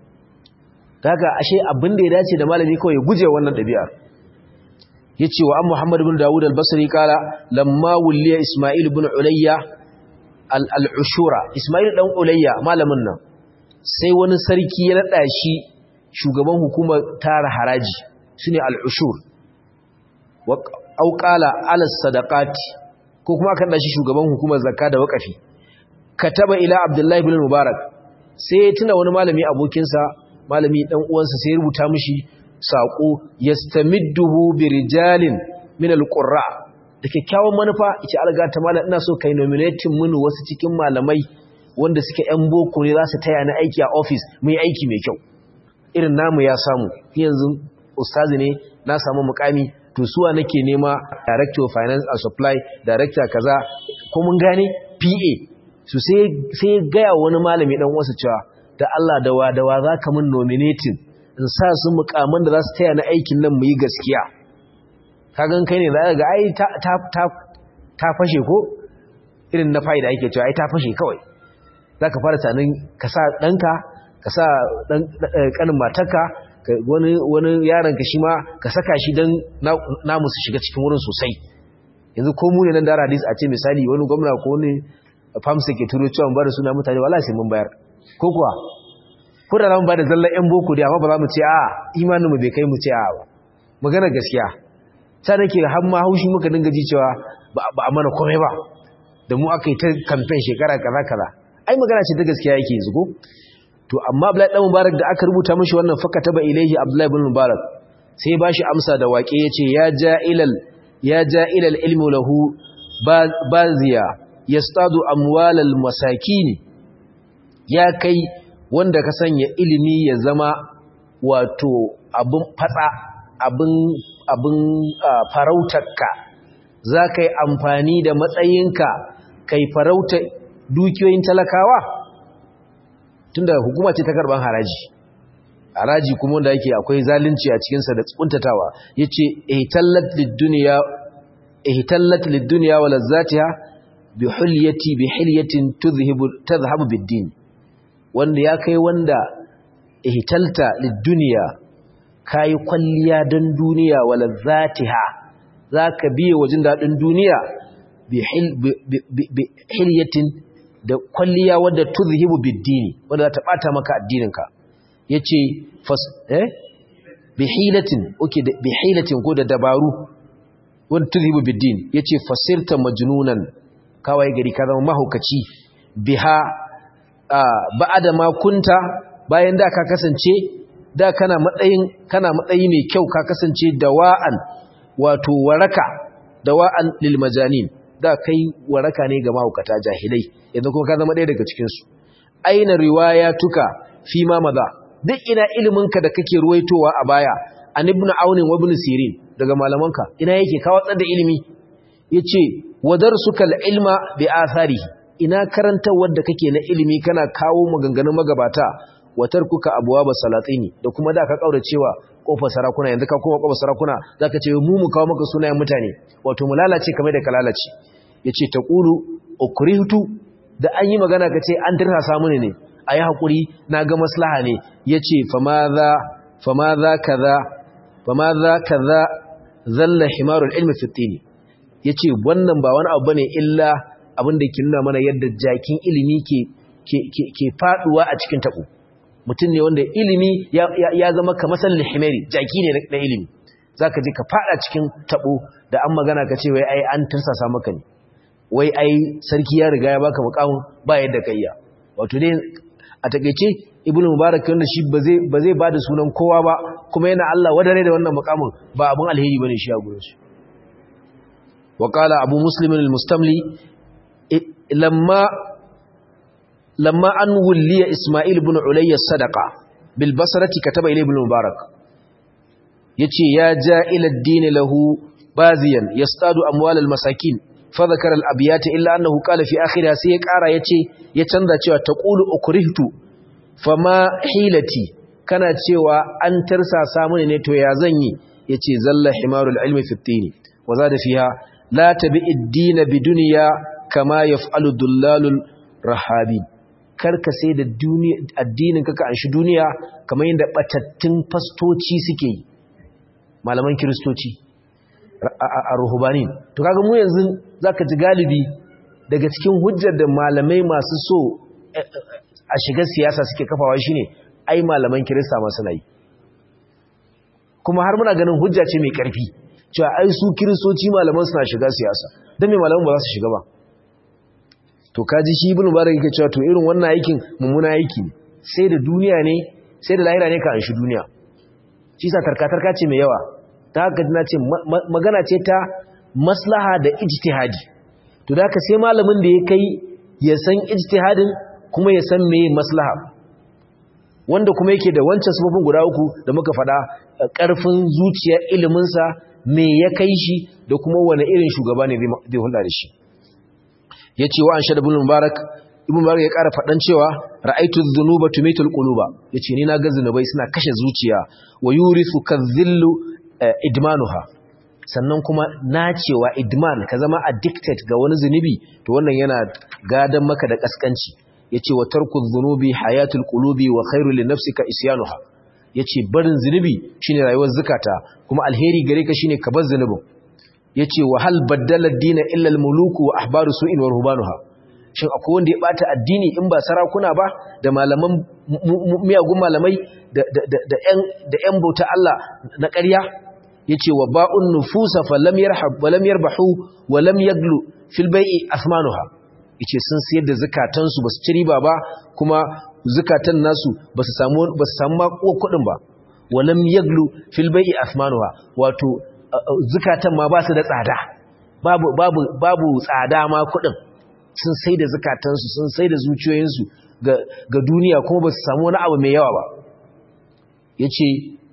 kaga ashe abin da ya dace da malami kawai ya guje wannan dabi'a yace wa an Muhammad ibn Dawud al-Basri kala lamma wulliya Isma'il ibn Ulayya al-Ushura Isma'il dan Ulayya malamin nan sai wani sarki ya nada shi shugaban hukumar tara haraji shine al-Ushur wa au qala ala sadaqati ko kuma aka nada shi shugaban hukumar zakka da waqafi kataba ila Abdullah ibn Mubarak sai ya tuna wani malami abokinsa malami dan uwansa sai ya rubuta mishi saƙo yastamidduhu birijalin min alqurra da kyakkyawan manufa yace alga ta mallam ina so kai nominating mun wasu cikin malamai wanda suke yan boko ne za su taya ni aiki a office mu yi aiki mai kyau irin namu ya samu yanzu ustazi ne na samu mukami to suwa nake nema director of finance and supply director kaza ko mun gane PA su sai sai ga wani malami dan uwansa cewa da Allah da wa da wa zaka mun nominating in sa su mukaman da za su taya na aikin nan mu yi gaskiya kagan kai ne za ga ai ta fashe ko irin na fa'ida ake cewa ai ta fashe kawai za ka fara tanin ka sa ɗanka ka sa ƙanin matarka wani yaranka shi ma ka saka shi don namu su shiga cikin wurin sosai yanzu ko mu ne nan da hadis a ce misali wani gwamna ko wani famsa ke turo cewa ba da suna mutane wala sai mun bayar ko kuwa ko da zamu bada zallan yan boko da amma ba za mu ce a imanin mu bai kai mu ce a ba magana gaskiya sai nake har ma haushi muka dinga ji cewa ba a mana komai ba da mu aka yi ta campaign shekara kaza kaza ai magana ce ta gaskiya yake yanzu ko to amma Abdullahi dan Mubarak da aka rubuta mishi wannan fakataba ilaihi Abdullahi ibn Mubarak sai ba shi amsa da waƙe yace ya ja'ilal ya ja'ilal ilmu lahu baziya yastadu amwalal masakin ya kai wanda ka sanya ilimi ya zama wato abin fatsa abin abin farautarka za ka yi amfani da matsayinka kai farauta dukiyoyin talakawa tunda hukuma ce ta karban haraji haraji kuma wanda yake akwai zalunci a cikinsa da tsuntatawa ya ce ihtallat lidduniya wa lazzatiha bi hulyati bi hilyatin tadhhabu bid-din wanda ya kai wanda ihtalta lidduniya kayi kwalliya don duniya wala zatiha zaka biye wajen dadin duniya bi hilyatin da kwalliya wadda tuzhibu biddini wanda za ta bata maka addininka yace fas eh bi hilatin okay bi hilatin ko da dabaru wanda tuzhibu biddin yace fasirta majnunan kawai gari ka zama mahaukaci biha ba'ada ma kunta bayan da ka kasance da kana matsayin kana matsayi mai kyau ka kasance dawa'an wato waraka dawa'an lil majanin da kai waraka ne ga mahaukata jahilai yanzu kuma ka zama ɗaya daga cikin su aina riwayatuka fi ma maza duk ina iliminka da kake ruwaitowa a baya an ibn aun wa ibn sirin daga malamanka ina yake ka watsar da ilimi yace wadarsuka ilma bi atharihi ina karantawar da kake na ilimi kana kawo maganganun magabata watar kuka abwaba salatini da kuma da ka kaura cewa kofar sarakuna yanzu ka koma kofar sarakuna zaka ce mu mu kawo maka sunayen mutane wato mu lalace kamar da ka lalace yace taqulu ukrihtu da an yi magana kace an tirsa samu ne ayi hakuri na ga maslaha ne yace famaza famaza kaza famaza kaza zalla himarul ilmi fi tini yace wannan ba wani abu bane illa abin da ke nuna mana yadda jakin ilimi ke ke faduwa a cikin tabo mutum ne wanda ilimi ya zama kamar sallin himari jaki ne na ilimi zaka je ka fada cikin tabo da an magana ka ce wai ai an tursasa maka ne wai ai sarki ya riga ya baka mukamin ba yadda ka iya wato dai a takeice ibnu mubarak wanda shi ba zai ba zai bada sunan kowa ba kuma yana Allah wadare da wannan mukamin ba abun alheri bane shi a gurin shi wa qala abu muslim al-mustamli lamma lamma an wulliya isma'il ibn ulayya sadaqa bil basrati kataba ilay ibn mubarak yace ya ja ila ad-din lahu baziyan yastadu amwal al-masakin fa dhakara al-abyat illa annahu qala fi akhiriha sai ya kara yace ya canza cewa taqulu ukrihtu fama hilati kana cewa an tarsasa mini ne to ya zanyi yace zalla himarul ilmi fi at-tin wa zada fiha la tabi ad-din bidunya kama yaf'alu dullalul rahabi karka sai da addinin kaka an shi duniya kamar yadda batattun fastoci suke yi malaman kiristoci a ruhubanin to kaga mu yanzu zaka ji galibi daga cikin hujjar da malamai masu so a shiga siyasa suke kafawa shine ai malaman kirista masu nayi kuma har muna ganin hujja ce mai karfi cewa ai su kiristoci malaman suna shiga siyasa don me malaman ba za su shiga ba to kaji shi ibn mubarak yake cewa to irin wannan aikin mummuna aiki sai da duniya ne sai da lahira ne ka an shi duniya shi sa tarka-tarka ce mai yawa ta haka na ce magana ce ta maslaha da ijtihadi to da haka sai malamin da ya kai ya san ijtihadin kuma ya san meye maslaha wanda kuma yake da wancan sufofin guda uku da muka faɗa ƙarfin zuciyar iliminsa me ya kai shi da kuma wani irin shugaba ne zai hulɗa da shi ya ce wa an shaɗa bin mubarak ibn mubarak ya ƙara faɗan cewa ra'aitu dhunuba tumitul quluba yace ni na ga zunubai suna kashe zuciya wa yurithu kadhillu idmanuha sannan kuma nacewa idman ka zama addicted ga wani zunubi to wannan yana gadan maka da kaskanci yace wa tarku dhunubi hayatul qulubi wa khairu li nafsika isyanuha yace barin zunubi shine rayuwar zakata kuma alheri gare ka shine ka bar zunubin yace wa hal baddala ad-din illa al-muluku wa ahbaru su'in wa ruhbanuha shin akwai wanda ya bata addini in ba sarakuna ba da malaman miyagun malamai da da yan da yan bauta Allah na ƙarya yace wa ba'un nufusa falam yarhab wa lam yarbahu wa lam yaglu fil bai'i asmanuha yace sun sayar da zakatan su basu ci riba ba kuma zakatan nasu basu samu basu samu ma kuɗin ba wa lam yaglu fil bai'i asmanuha wato zakatan ma ba su da tsada babu babu babu tsada ma kuɗin sun sai da zukatansu sun sai da zuciyoyinsu ga duniya kuma ba su samu wani abu mai yawa ba ya ce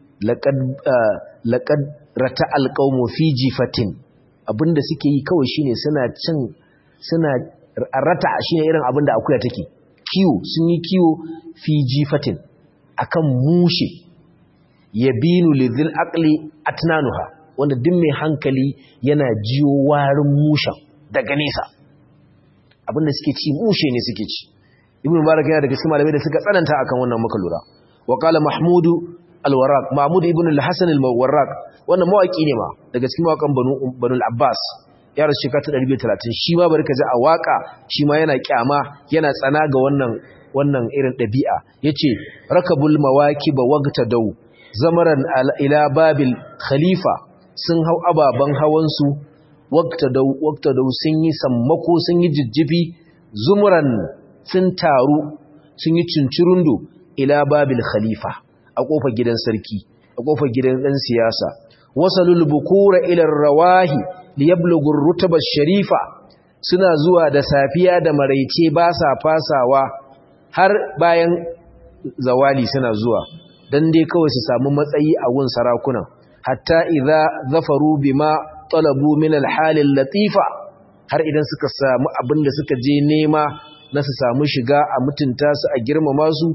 laƙad rata alƙaumo fi jifatin abinda suke yi kawai shine suna cin suna rata shine irin abinda akuya take kiwo sun yi kiwo fi jifatin akan mushe yabinu lidhil aqli atnanuha wanda duk mai hankali yana jiyo warin mushen daga nesa abinda suke ci mushe ne suke ci ibn mubarak yana daga cikin malamai da suka tsananta akan wannan muka lura wa qala mahmudu al-warraq mahmud ibn al-hasan al-warraq wannan mawaki ne ma daga cikin mawakan banu banu al-abbas ya rasu shekara 230 shi ma bari ka ji a waka shi ma yana kyama yana tsana ga wannan wannan irin dabi'a yace rakabul mawakib waqtadaw zamaran ila babil khalifa sun hau ababan hawan su waktadau sun yi sammako sun yi jijjifi zumuran sun taru sun yi cincirundo ila babil khalifa a kofar gidan sarki a kofar gidan dan siyasa wasalul bukura ila rawahi liyablughu rutaba sharifa suna zuwa da safiya da maraice ba sa fasawa har bayan zawali suna zuwa dan dai kawai su samu matsayi a gun sarakuna hatta idza zafaru bima talabu min al-hal latifa har idan suka samu abin da suka je nema na su samu shiga a mutunta su a girmama su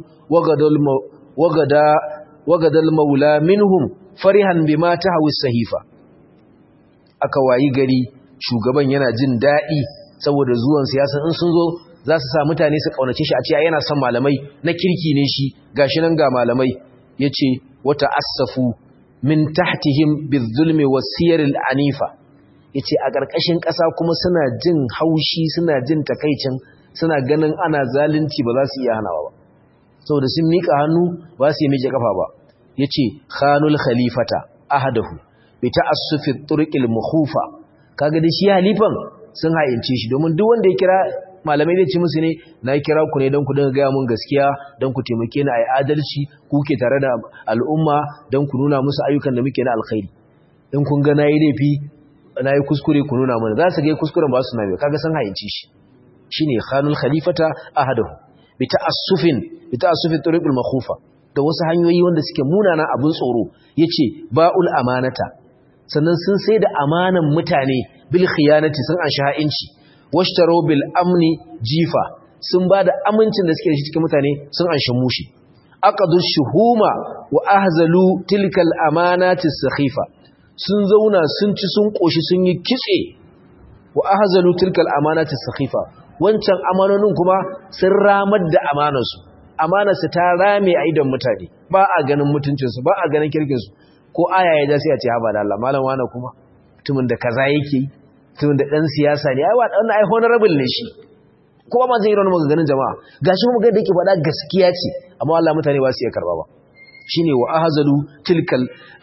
wagadal maula minhum farihan bima tahwi sahifa aka wayi gari shugaban yana jin daɗi saboda zuwan siyasa in sun zo za su sa mutane su kaunace shi a ce yana son malamai na kirki ne shi gashi nan ga malamai yace wata asafu min tahtihim bizulmi wasiyaril anifa yace a ƙarƙashin ƙasa kuma suna jin haushi suna jin takaicin suna ganin ana zalunci ba za su iya hanawa ba saboda sun mika hannu ba su yi miƙe kafa ba yace khanul khalifata ahadahu bi ta'assufi turqil mukhufa kaga da shi halifan sun haince shi domin duk wanda ya kira malamai zai ci musu ne na kira ku ne don ku dinga gaya mun gaskiya don ku taimake ni a yi adalci ku ke tare da al'umma don ku nuna musu ayyukan da muke na alkhairi in kun ga na yi laifi na yi kuskure ku nuna mana za su ga kuskuren ba su na biyu kaga sun haince shi shi ne khanul khalifata ahadahu bi ta'assufin bi ta'assufin turiqul makhufa da wasu hanyoyi wanda suke munana abin tsoro yace ba'ul amanata sannan sun sai da amanan mutane bil khiyanati sun an sha'inci washtaro bil amni jifa sun ba da amincin da suke da shi cikin mutane sun anshi mushi aqadu shuhuma wa ahzalu tilkal amanati sakhifa sun zauna sun ci sun koshi sun yi kitse wa ahzalu tilkal amanati sakhifa wancan amanonin kuma sun ramar da amanarsu amanarsu ta rame a idan mutane ba a ganin mutuncinsu ba a ganin kirkinsu ko aya ya ja sai a ce haba da Allah malam wani kuma mutumin da kaza yake mutumin da dan siyasa ne ai wannan ai honorable ne shi kuma ma zai yi wani maganganun jama'a gashi kuma ga da yake faɗa gaskiya ce amma Allah mutane ba su iya karba ba shine wa ahzalu tilkal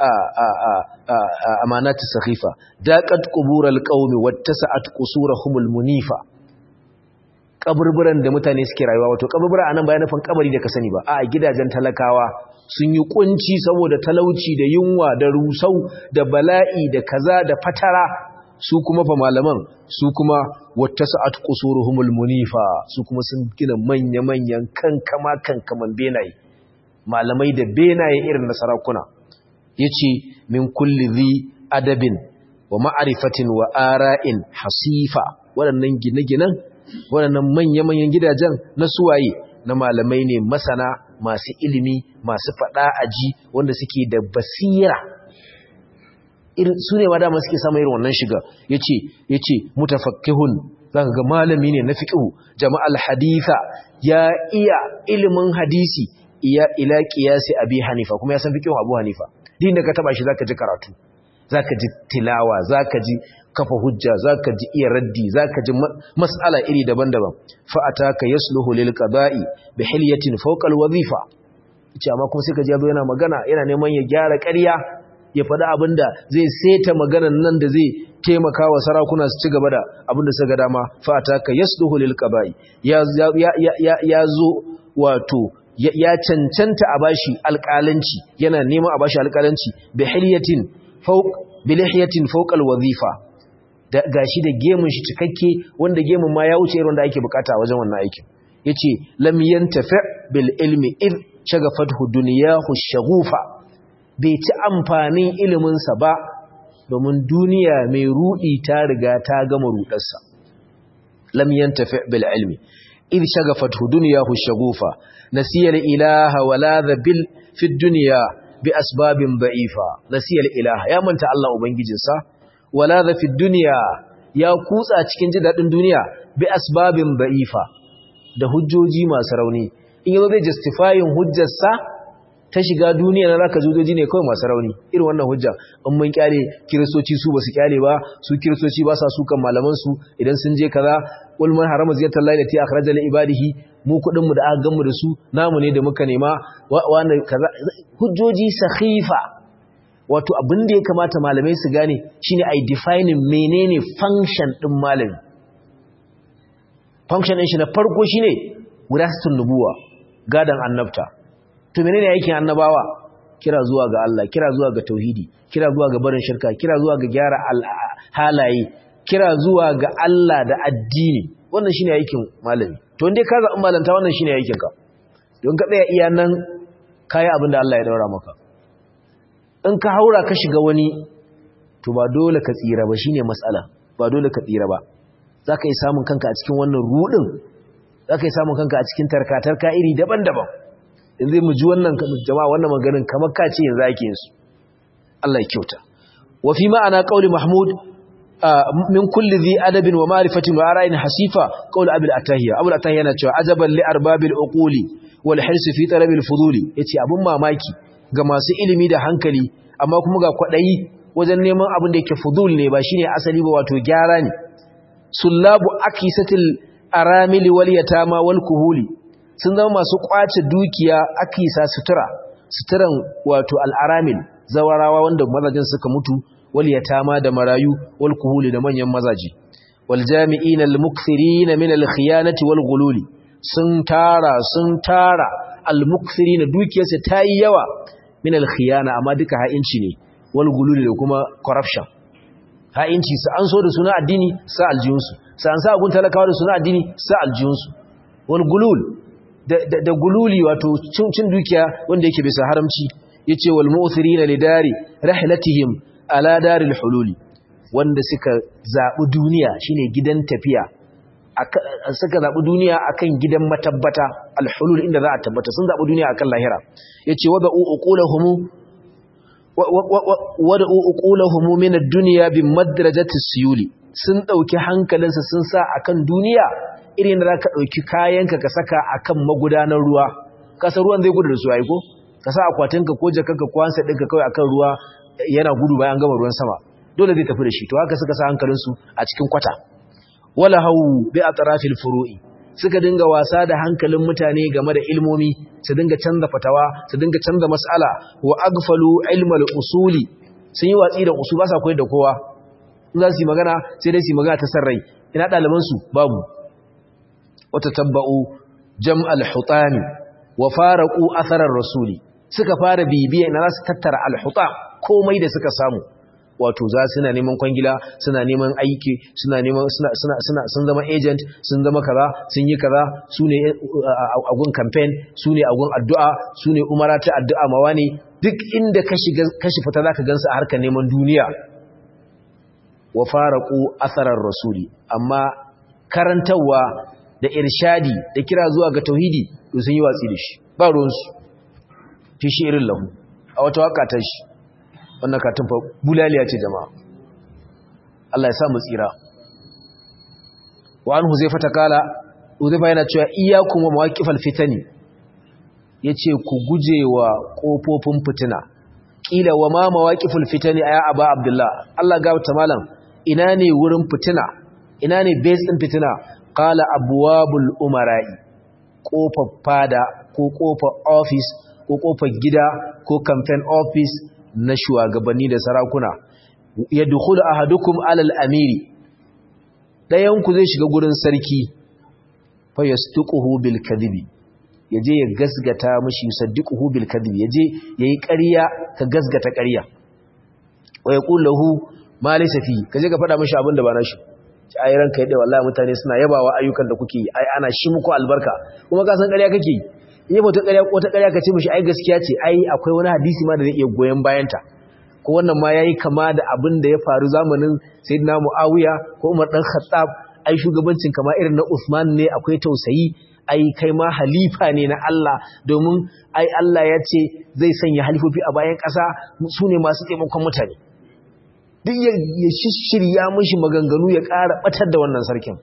amanatu sakhifa daqat qubural qaumi wattasa'at qusurahumul munifa kaburburan da mutane suke rayuwa wato kaburbura anan bayan nufin kabari da ka sani ba a gidajen talakawa sun yi kunci saboda talauci da yunwa da rusau da bala'i da kaza da fatara su kuma fa malaman su kuma wattasa'at qusuruhumul munifa su kuma sun gina manya-manyan kankama kankaman benaye malamai da benaye irin na sarakuna yace min kulli dhi adabin wa ma'rifatin wa ara'in hasifa waɗannan gine-ginen waɗannan manya-manyan gidajen na suwaye na malamai ne masana masu ilimi masu faɗa aji wanda suke da basira su ne ma dama suke samun irin wannan shiga ya ce ya ce mutafakkihun za ga malami ne na fiƙihu jama'al haditha ya iya ilimin hadisi iya ila ƙiyasi abi hanifa kuma ya san fiƙihu abu hanifa din da ka taba shi zaka ji karatu zaka ji tilawa zaka ji kafa hujja zaka ji iya raddi zaka ji mas'ala iri daban-daban fa ataka yasluhu lil qada'i bi hilyatin fawqa al wazifa ce amma kuma sai ka ji yazo yana magana yana neman ya gyara ƙarya ya faɗi abinda zai seta maganan nan da zai taimaka wa sarakuna su ci gaba da abinda suka ga dama fa ataka yasluhu lil qada'i ya ya ya zo wato ya cancanta a bashi alƙalanci yana neman a bashi alƙalanci bi hilyatin fawq bi lihiyatin fawqa al wazifa gashi da gemun shi cikakke wanda gemun ma ya wuce irin wanda ake bukata a wajen wannan aikin yace lam yantafi bil ilmi id shagafathu dunyahu shaghufa bai ci amfanin ilimin sa ba domin duniya mai rudi ta riga ta gama rudarsa lam yantafi bil ilmi id shagafathu dunyahu shaghufa nasiya al ilaha wala bil fi dunya bi asbabin da'ifa nasiya al ilaha ya manta Allah ubangijinsa wala da fi duniya ya kutsa cikin ji daɗin duniya bi asbabin ba'ifa da hujjoji masu rauni in yanzu zai justifying hujjarsa ta shiga duniya na zaka hujjoji ne kawai masu rauni irin wannan hujja in mun kyale kiristoci su basu kyale ba su kiristoci ba sa sukan malaman su idan sun je kaza qul man harama ziyatar lahi lati akhraja li ibadihi mu kudin mu da aka gamu da su namu ne da muka nema wannan kaza hujjoji sakhifa wato abin da ya kamata malamai su gane shine ai defining menene function din malami function din shi na farko shine wirasatun nubuwa gadan annabta to menene aikin annabawa kira zuwa ga Allah kira zuwa ga tauhidi kira zuwa ga barin shirka kira zuwa ga gyara halaye kira zuwa ga Allah da addini wannan shine aikin malami to indai ka zaɓi malanta wannan shine aikin ka don ka tsaya iya nan kayi abin da Allah ya daura maka in ka haura ka shiga wani to ba dole ka tsira ba shine matsala ba dole ka tsira ba zaka yi samun kanka a cikin wannan rudin zaka yi samun kanka a cikin tarkatarka iri daban-daban in zai mu ji wannan jama'a wannan maganin kamar ka ce yanzu ake yin su Allah ya kyauta wa fi ma'ana qauli mahmud min kulli dhi adabin wa ma'rifatin wa ara'in hasifa qaul abul atahiya abul atahiya yana cewa ajaban li arbabil uquli wal hirsi fi talabil fuduli yace abun mamaki ga masu ilimi da hankali amma kuma ga kwadayi wajen neman abin da yake fudul ne ba shine asali ba wato gyara ne sullabu akisatil aramili wal yatama wal kuhuli sun zama masu kwace dukiya akisa sutura suturan wato al aramil zawarawa wanda mazajin suka mutu wal yatama da marayu wal kuhuli da manyan mazaji wal jami'in al mukthirin min al khiyanati wal ghululi sun tara sun tara al mukthirin dukiyarsa tayi yawa min al khiyana amma duka ha'inci ne wal ghululi da kuma corruption ha'inci su an so da suna addini sa aljiyunsu sa an sa agun talakawa da suna addini sa aljiyunsu wal gulul da gululi wato cin dukiya wanda yake bisa haramci yace wal mu'thirina lidari rahlatihim ala daril hululi wanda suka zabi duniya shine gidan tafiya suka zabi duniya akan gidan matabbata al hulul inda za a tabbata sun zabi duniya akan lahira yace wa ba'u uqulahum wada uqulahum min ad-dunya bi madrajati siyuli sun dauki hankalinsa sun sa akan duniya irin da zaka dauki kayanka ka saka akan magudanar ruwa kasa ruwan zai gudu da su aiko ka sa akwatinka ko jakanka ko hansa dinka kawai akan ruwa yana gudu bayan gama ruwan sama dole zai tafi da shi to haka suka sa hankalinsu a cikin kwata wala hau bi atrafil furu'i suka dinga wasa da hankalin mutane game da ilmomi su dinga canza fatawa su dinga canza mas'ala wa agfalu ilmal usuli sun yi watsi da usul ba sa koyar da kowa in za su yi magana sai dai su yi magana ta sarrai ina ɗaliban su babu wata tabba'u jam'al hutami wa faraqu atharar rasuli suka fara bibiya ina za su tattara al hutam komai da suka samu wato za suna neman kwangila suna neman aiki suna neman suna suna suna sun zama agent sun zama kaza sun yi kaza su ne agun campaign su ne agun addu'a su ne umara ta addu'a mawa ne duk inda ka shiga ka shi fita zaka gansu a harkar neman duniya wa faraqu atharar rasuli amma karantawa da irshadi da kira zuwa ga tauhidi to sun yi watsi da shi ba ruwansu fi shi irin lahu a wata waka ta shi wannan katin fa bulaliya ce jama'a Allah ya sa mu tsira wa an huzaifa ta kala huzaifa yana cewa iyyakum wa mawaqifal fitani yace ku gujewa kofofin fitina kila wa ma mawaqiful fitani aya aba abdullah Allah ga ta malam ina ne wurin fitina ina ne base din fitina qala abwabul umara'i kofar fada ko kofar office ko kofar gida ko campaign office na shugabanni da sarakuna ya dukulu ahadukum alal amiri ɗayanku zai shiga gurin sarki fa yastuquhu bil kadhibi yaje ya gasgata mishi yusaddiquhu bil kadhibi yaje yayi ƙarya ka gasgata ƙarya wa yaqul lahu ma laysa fi kaje ka faɗa mishi abin da ba nashi ai ranka yadda wallahi mutane suna yabawa ayyukan da kuke yi ai ana shi muku albarka kuma ka san ƙarya kake yi in yi wata ƙarya ka ce mashi ai gaskiya ce ai akwai wani hadisi ma da zai iya goyon bayanta ko wannan ma ya yi kama da abin da ya faru zamanin sayyidina mu'awiya ko umar ɗan khattab ai shugabancin kama irin na usman ne akwai tausayi ai kai ma halifa ne na Allah domin ai Allah ya ce zai sanya halifofi a bayan ƙasa su ne masu taimakon mutane duk ya shirya mashi maganganu ya ƙara ɓatar da wannan sarkin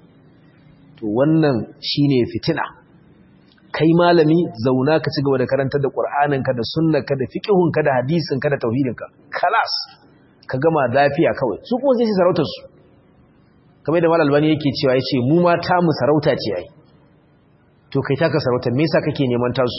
to wannan shine fitina kai malami zauna ka ci gaba da karantar da ƙur'aninka da sunnarka da fiƙihunka da hadisinka da tauhidinka kalas ka gama lafiya kawai su kuma zai sarautar su kamar da malal bani yake cewa yace mu ma ta mu sarauta ce ai to kai taka sarautar me yasa kake neman tasu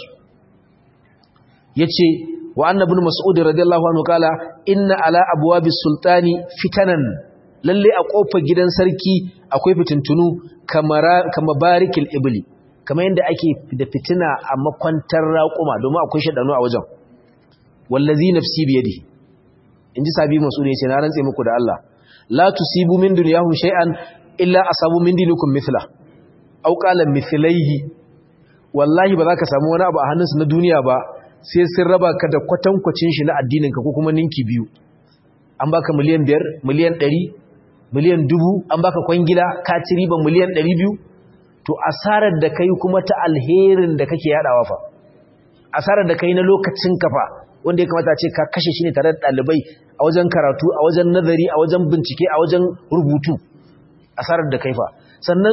yace wa annabi mas'ud radiyallahu anhu kala inna ala abwabis sultani fitanan lalle a kofar gidan sarki akwai fitintunu kamara kama barikil ibli kamar yadda ake da fitina a makwantar raƙuma domin akwai shaɗanu a wajen wallazi nafsi biyadi inji sabi masudi yace na rantse muku da Allah la tusibu min dunyahum shay'an illa asabu min dinikum mithla aw qala mithlaihi wallahi ba za ka samu wani abu a hannunsu na duniya ba sai sun raba ka da kwatankwacin shi na addininka ko kuma ninki biyu an baka miliyan biyar miliyan ɗari miliyan dubu an baka kwangila ka ci riba miliyan ɗari biyu to asarar da kai kuma ta alherin da kake yaɗawa fa asarar da kai na lokacin kafa wanda ya kamata ce ka kashe shi ne tare da ɗalibai a wajen karatu a wajen nazari a wajen bincike a wajen rubutu asarar da kai fa sannan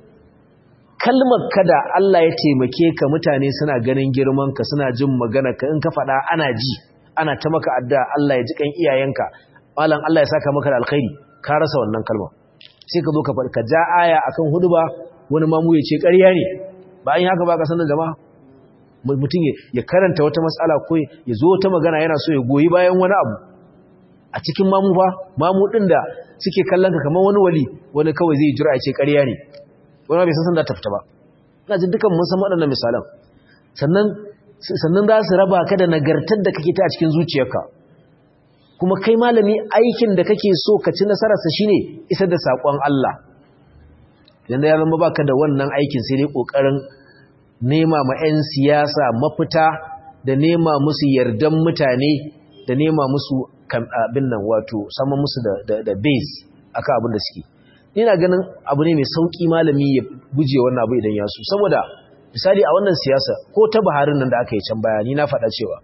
kalmar kada Allah ya taimake ka mutane suna ganin girman ka suna jin magana ka in ka faɗa ana ji ana ta maka addu'a Allah ya ji kan iyayenka malam Allah ya saka maka da alkhairi ka rasa wannan kalma sai ka zo ka ka ja aya akan huduba wani mamu ya ce ƙarya ne ba an yi haka ba ka sanar jama'a mutum ya karanta wata matsala ko ya zo wata magana yana so ya goyi bayan wani abu a cikin mamu fa mamu din da suke kallon ka kamar wani wali wani kawai zai jira ya ce ƙarya ne wani bai san san da ta fita ba ina jin dukan mun san waɗannan misalan sannan sannan za su raba ka da nagartar da kake ta a cikin zuciyarka kuma kai malami aikin da kake so ka ci nasararsa shine isar da saƙon Allah yanda ya zama baka da wannan aikin sai dai ƙoƙarin nema ma 'yan siyasa mafita da nema musu yardan mutane da nema musu abin nan wato sama musu da base akan abin da suke ina ganin abu ne mai sauki malami ya guje wannan abu idan ya so saboda misali a wannan siyasa ko ta Buharin nan da aka yi can baya ni na faɗa cewa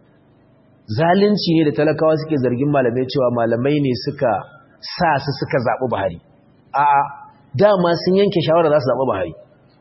zalunci ne da talakawa suke zargin malamai cewa malamai ne suka sa su suka zaɓi Buhari a'a dama sun yanke shawara za su zaɓi Buhari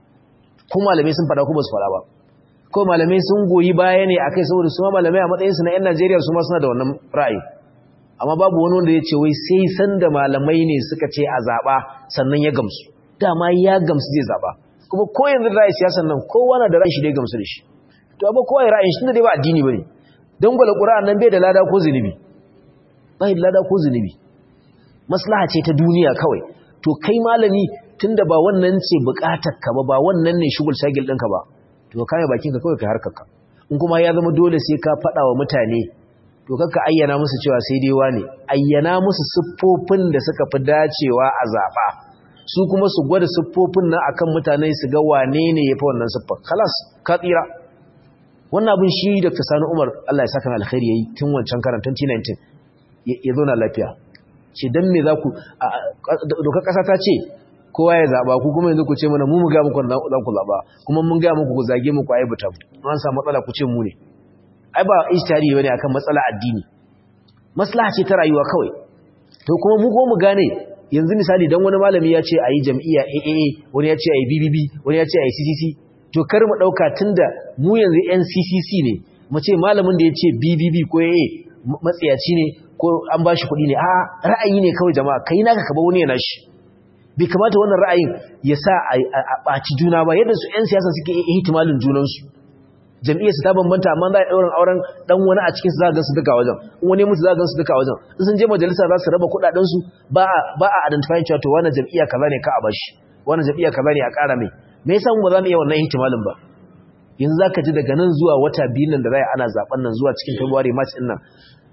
ko malamai sun faɗa ko ba su faɗa ba ko malamai sun goyi baya ne akai saboda su ma malamai a matsayinsu na 'yan Najeriya su ma suna da wannan ra'ayi amma babu wani wanda ya ce wai sai san da malamai ne suka ce a zaɓa sannan ya gamsu dama ya gamsu zai zaɓa kuma ko yanzu ra'ayi siyasan nan kowa na da ra'ayi shi dai gamsu da shi to amma kowa ya ra'ayin shi da dai ba addini bane don gwala ƙura'an nan bai da lada ko zunubi bai da lada ko zunubi maslaha ce ta duniya kawai to kai malami tunda ba wannan ce buƙatar ka ba ba wannan ne shugul shagil ɗinka ba to kame bakin ka kawai ka harkarka in kuma ya zama dole sai ka faɗa wa mutane to kakka ayyana musu cewa sai dai wane ayyana musu siffofin da suka fi dacewa a zaɓa su kuma su gwada siffofin nan akan mutane su ga wane ne ya fi wannan siffar kalas ka tsira wannan abin shi da sani umar allah ya saka alkhairi ya yi tun wancan karan 2019 ya zo na lafiya ce don me za ku dokar ƙasa ta ce kowa ya zaɓa ku kuma yanzu ku ce mana mu mu ga muku za ku zaɓa kuma mun ga muku ku zage muku aibuta an samu matsala ku ce mu ne ai ba ishtihari bane akan matsala addini maslaha ce ta rayuwa kawai to kuma mu ko mu gane yanzu misali dan wani malami ya ce ayi jam'iyya AAA wani ya ce ayi BBB wani ya ce ayi CCC to kar mu dauka tunda mu yanzu NCCC ne mu ce malamin da ya ce BBB ko AA matsiyaci ne ko an bashi kuɗi ne a ra'ayi ne kawai jama'a kai naka ka ba wani ya nashi bai kamata wannan ra'ayin ya sa a ɓaci juna ba yadda su 'yan siyasa suke ihtimalin junansu jam'iyyar su ta bambanta amma za a ɗaurin auren ɗan wani a cikin su za a gansu duka wajen in wani mutu za a gansu duka wajen in sun je majalisa za su raba kuɗaɗensu ba a identifying cewa to wani jam'iyya kaza ne ka a bashi wani jam'iyya kaza ne a ƙara mai me yasa mu ba za mu iya wannan ihtimalin ba yanzu za ka ji daga nan zuwa wata biyu nan da za a ana zaɓen nan zuwa cikin february march ɗin nan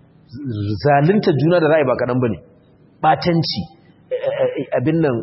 zalunta juna da za a yi ba kaɗan ba ne ɓatanci abin nan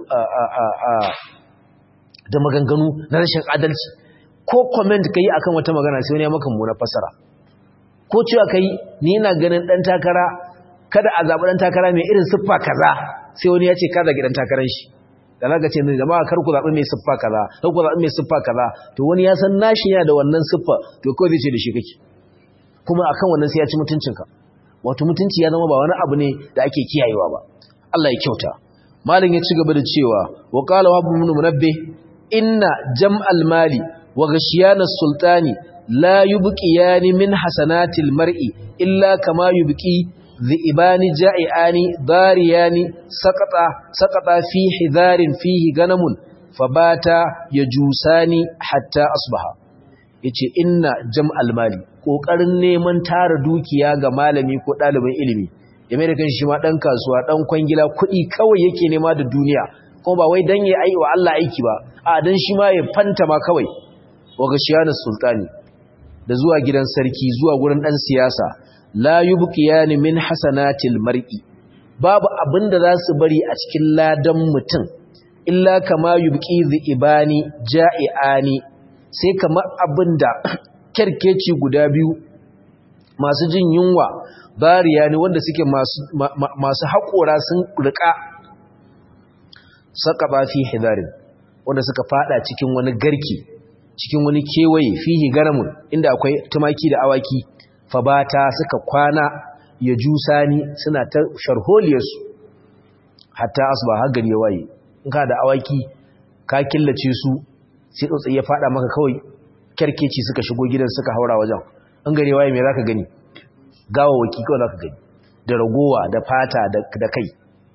da maganganu na rashin adalci ko comment kai akan wata magana sai wani ya maka muna fasara ko cewa kai ni ina ganin dan takara kada a zabi dan takara mai irin siffa kaza sai wani ya ce ka zagi dan takaran shi da zaka ce ni jama'a kar ku zabi mai siffa kaza kar ku zabi mai siffa kaza to wani ya san nashi yana da wannan siffa to ko zai ce da shi kake kuma akan wannan sai ya ci mutuncinka wato mutunci ya zama ba wani abu ne da ake kiyayewa ba Allah ya kyauta malin ya ci gaba da cewa wa qala wa ibn munabbih inna jam'al mali wa ghashiyana sultani la yubqiyani min hasanatil mar'i illa kama yubqi dhi'ibani ja'iani dariyani saqata saqata fi hidarin fihi ganamun fabata yajusani hatta asbaha yace inna jam'al mali kokarin neman tara dukiya ga malami ko dalibin ilimi ya mai da kan shi ma ɗan kasuwa ɗan kwangila kuɗi kawai yake nema da duniya kuma ba wai don ya yi wa Allah aiki ba a don shi ma ya fanta ma kawai wa ga shiyanar sultani da zuwa gidan sarki zuwa gurin ɗan siyasa la yubqiyani min hasanatil mar'i babu abinda za su bari a cikin ladan mutum illa kama yubqi ibani ja'iani sai kamar abinda kerkeci guda biyu masu jin yunwa bariya ne wanda suke masu masu haƙora sun rika saka ba fi hidarin wanda suka fada cikin wani garki cikin wani kewaye fihi garamun inda akwai tumaki da awaki fabata suka kwana ya jusani suna ta sharholiyarsu hatta asuba har gari ya waye in ka da awaki ka killace su sai tsotsi ya fada maka kawai kyarkeci suka shigo gidan suka haura wajen in gari ya waye me zaka gani gawawaki kawai zaka gani da ragowa da fata da kai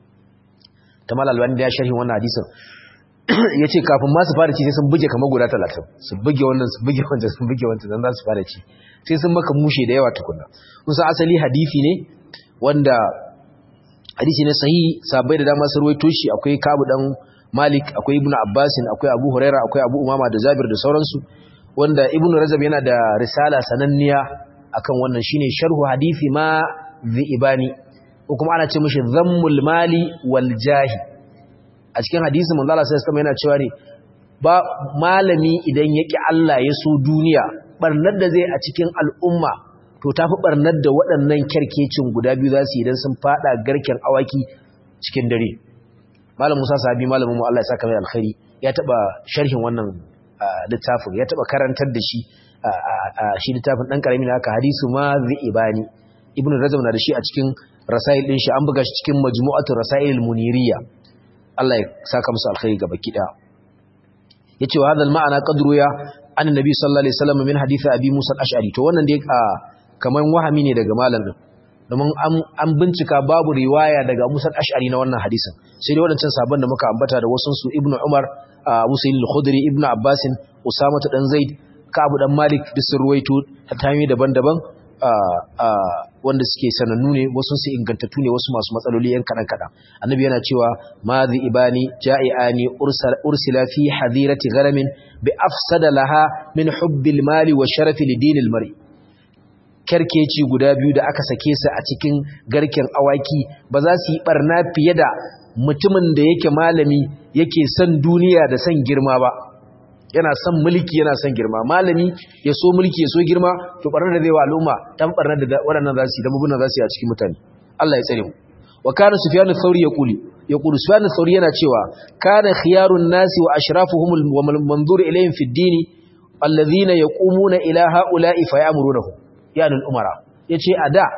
tamal albani da ya sharhi wannan hadisin ya ce kafin ma su fara ci sai sun buge kamar guda talatin su buge wannan su buge wancan su buge wancan don za su fara ci sai sun maka mushe da yawa tukuna kusa asali hadisi ne wanda hadisi ne sahihi sabai da dama sun ruwaito shi akwai kabu dan malik akwai ibnu abbasin akwai abu huraira akwai abu umama da zabir da sauransu wanda ibnu rajab yana da risala sananniya akan wannan shine sharhu hadisi ma ibani ko kuma ana ce mishi zammul mali wal jahi a cikin hadisi manzo Allah sai kuma yana cewa ne ba malami idan yaki Allah ya so duniya barnar da zai a cikin al'umma to tafi barnar da waɗannan kerkecin guda biyu za su yi idan sun fada garken awaki cikin dare malam Musa sahabi malamin mu Allah ya saka mai alkhairi ya taba sharhin wannan littafin ya taba karantar da shi shi littafin dan karami ne haka hadisu ma ibani ibnu rajab na da shi a cikin rasail din shi an buga shi cikin majmu'atu rasailul muniriya Allah ya saka musu alkhairi gaba kida yace wa hadal ma'ana qadru ya annabi sallallahu alaihi wasallam min hadith abi musa al-ash'ari to wannan dai kaman wahami ne daga malam din domin an bincika babu riwaya daga musa al-ash'ari na wannan hadisin sai dai wadancan sabon da muka ambata da wasun su ibnu umar abu sa'id al-khudri ibnu abbas usama dan zaid ka'ab dan malik duk sun ruwaito ta hanyoyi daban-daban wanda suke sanannu ne wasu su ingantattu ne wasu masu matsaloli yan kadan kadan annabi yana cewa madhi ibani ja'iani ursila fi hadirati gharamin bi afsada laha min hubbil mali wa sharafi lidinil mari kerkeci guda biyu da aka sake su a cikin garken awaki ba za su yi barna fiye da mutumin da yake malami yake son duniya da son girma ba yana son mulki yana son girma malami ya so mulki ya so girma to barnar da zai wa al'umma dan barnar da waɗannan za su yi da mabuna za su yi a cikin mutane Allah ya tsare mu wa kana sufyan ath-thawri yaquli yaqulu sufyan ath-thawri yana cewa kana khiyarun nasi wa ashrafuhum wa manzur ilayhim fi ad-din alladhina yaqumuna ila ha'ula'i fa ya'murunahum yani al-umara yace a da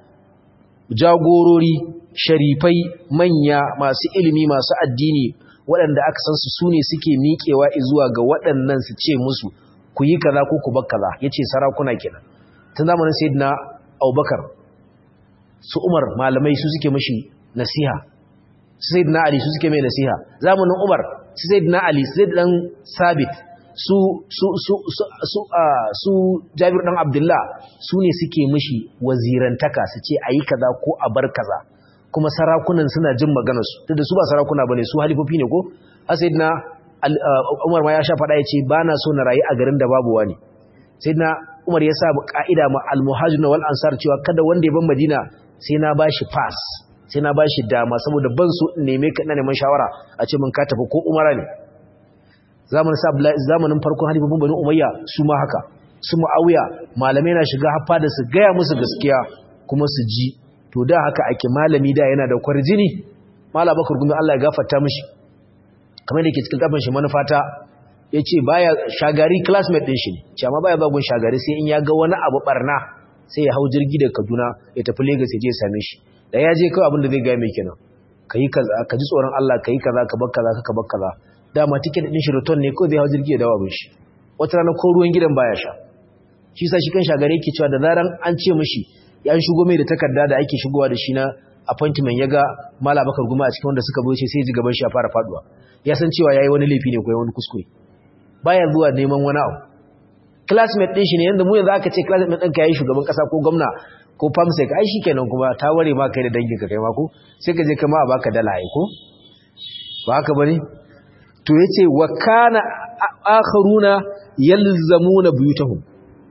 jagorori sharifai manya masu ilimi masu addini waɗanda aka san su sune suke miƙewa zuwa ga waɗannan su ce musu ku yi kaza ko ku bar kaza yace sarakuna kenan tun zamanin sayyidina Abubakar su Umar malamai su suke mishi nasiha su sayyidina Ali su suke mai nasiha zamanin Umar su sayyidina Ali su dan Sabit su su su su su su Jabir dan Abdullah su ne suke mishi wazirantaka su ce ayi kaza ko a bar kaza kuma sarakunan suna jin maganarsu duk da su ba sarakuna bane su halifofi ne ko sayyidina Umar ma ya sha fada yace bana so na rayu a garin da babu wani sayyidina Umar ya sa ka'ida ma al-muhajirin wal ansar cewa kada wanda ya ban Madina sai na bashi pass sai na bashi dama saboda ban so in neme ka ina neman shawara a ce mun ka tafi ko Umara ne zamanin sa zamanin farkon halifofin Bani Umayya su ma haka su Muawiya malamai na shiga haffa da su gaya musu gaskiya kuma su ji to da haka ake malami da yana da kwarjini mala bakar gumi Allah ya gafarta mishi kamar da yake cikin kafin shi manufata yace baya shagari classmate din shi ne ce amma baya bagun shagari sai in ya ga wani abu barna sai ya hau jirgi daga Kaduna ya tafi Lagos ya je same shi da ya je kawai abin da zai ga mai kenan kai kaza ka ji tsoron Allah kai kaza ka bar kaza ka bar kaza dama ticket din shi return ne ko zai hau jirgi ya dawo abin shi wata rana ko ruwan gidan baya sha shi sa shi kan shagari yake cewa da zaran an ce mishi ya shigo mai da takarda da ake shigowa da shi na appointment ya ga mala bakar guma a cikin wanda suka boce sai ji gaban shi ya fara faduwa ya san cewa yayi wani laifi ne ko wani kuskure baya zuwa neman wani abu classmate din shi ne yanda mu yanzu aka ce classmate ɗinka yayi shugaban kasa ko gwamna ko famsec ai shikenan kuma ta ware ma kai da danginka kai ma ko sai ka je kama a baka dala ai ko ba haka bane to yace wa kana akharuna yalzamuna buyutahum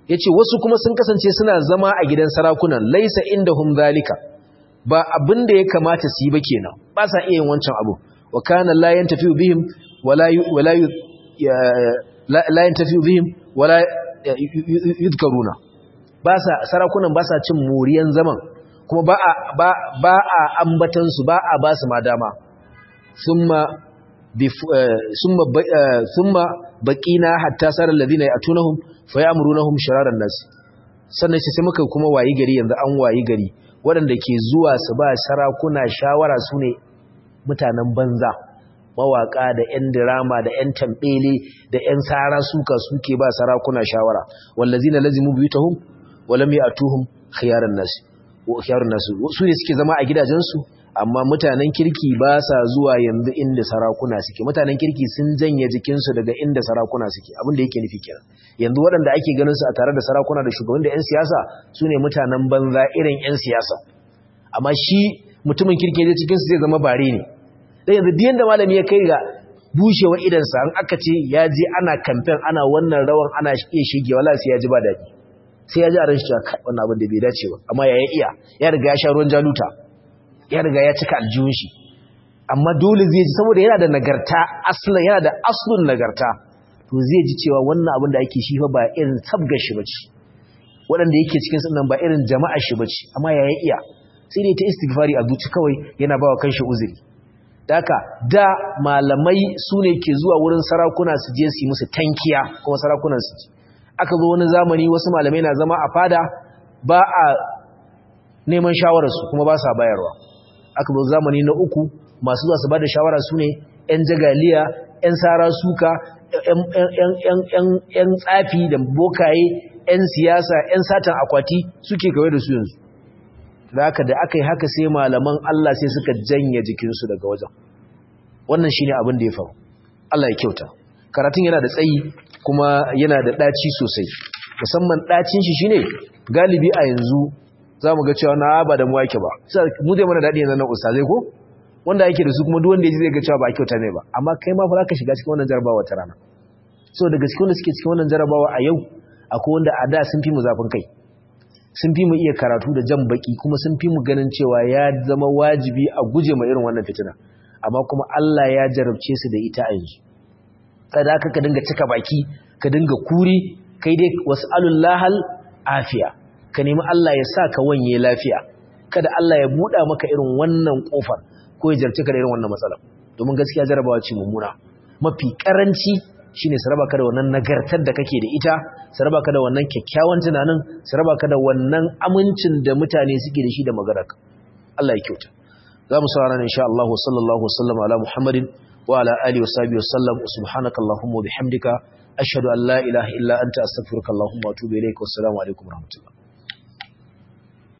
yace wasu kuma sun kasance suna zama a gidan sarakunan laisa indahum zalika ba abin da ya kamata su yi ba kenan ba sa iya yin wancan abu wa kana la yantafi bihim wala wala la yantafi bihim wala yudkaruna ba sa sarakunan ba sa cin moriyan zaman kuma ba a ba ba a ambatan su ba a ba su ma dama thumma thumma thumma baqina hatta sarar ladina yatunahum fayamurunahum shararan nas sannan sai muka kuma wayi gari yanzu an wayi gari waɗanda ke zuwa su ba sarakuna shawara su ne mutanen banza mawaƙa da 'yan dirama da 'yan tambele da 'yan tsara suka suke ba sarakuna shawara wallazi na lazimu biyutahum walam ya'tuhum khiyaran nas wa khiyarun nas su ne suke zama a gidajensu amma mutanen kirki ba sa zuwa yanzu inda sarakuna suke mutanen kirki sun janye jikinsu daga inda sarakuna suke abin da yake nufi kenan yanzu waɗanda ake ganin su a tare da sarakuna da shugaban da 'yan siyasa su ne mutanen banza irin 'yan siyasa amma shi mutumin kirki zai cikinsu zai zama bare ne dan yanzu duk yanda malami ya kai ga bushewar idansa an aka ce ya je ana kamfen ana wannan rawan ana iya shige wala sai ya ji ba daɗi sai ya ji a ranshi cewa wannan abin da bai dace ba amma ya iya ya riga ya sha ruwan jaluta ya riga ya cika aljihun shi amma dole zai ji saboda yana da nagarta aslan yana da aslun nagarta to zai ji cewa wannan abin da ake shi fa ba irin sabgar shi bace waɗanda yake cikin sunan ba irin jama'a shi bace amma ya iya sai dai ta istighfari a zuci kawai yana bawa kanshi uzuri daka da malamai su ne ke zuwa wurin sarakuna su je su yi musu tankiya kuma sarakunan su ji aka zo wani zamani wasu malamai na zama a fada ba a neman shawararsu kuma ba sa bayarwa aka zo zamani na uku masu zuwa su ba da shawara su ne 'yan jagaliya 'yan sara suka 'yan tsafi da bokaye 'yan siyasa 'yan satan akwati suke kawai da su yanzu da haka da aka yi haka sai malaman Allah sai suka janye jikinsu daga wajen wannan shi ne abin da ya faru Allah ya kyauta karatun yana da tsayi kuma yana da ɗaci sosai musamman ɗacin shi shine galibi a yanzu za mu ga cewa na ba da mu wake ba mu zai mana daɗi yanzu na ustazai ko wanda yake da su kuma duk wanda ya ji zai ga cewa ba a kyauta ne ba amma kai ma fa za ka shiga cikin wannan jarabawa ta rana so daga cikin wanda suke cikin wannan jarabawa a yau akwai wanda a da sun fi mu zafin kai sun fi mu iya karatu da jan baki kuma sun fi mu ganin cewa ya zama wajibi a guje ma irin wannan fitina amma kuma Allah ya jarabce su da ita a yanzu kada ka dinga cika baki ka dinga kuri kai dai was'alullahal afiya ka nemi Allah ya sa ka wanye lafiya kada Allah ya buɗa maka irin wannan kofar ko ya jarce ka da irin wannan matsala domin gaskiya jarabawa ce mummuna mafi karanci shine su raba ka da wannan nagartar da kake da ita su raba ka da wannan kyakkyawan tunanin su raba ka da wannan amincin da mutane suke da shi da magaraka Allah ya kyauta za mu saurara insha Allah sallallahu wasallam ala Muhammadin wa ala alihi wa sahbihi wasallam subhanaka allahumma wa bihamdika ashhadu an la ilaha illa anta astaghfiruka allahumma wa atubu ilaik wa assalamu alaikum wa rahmatullah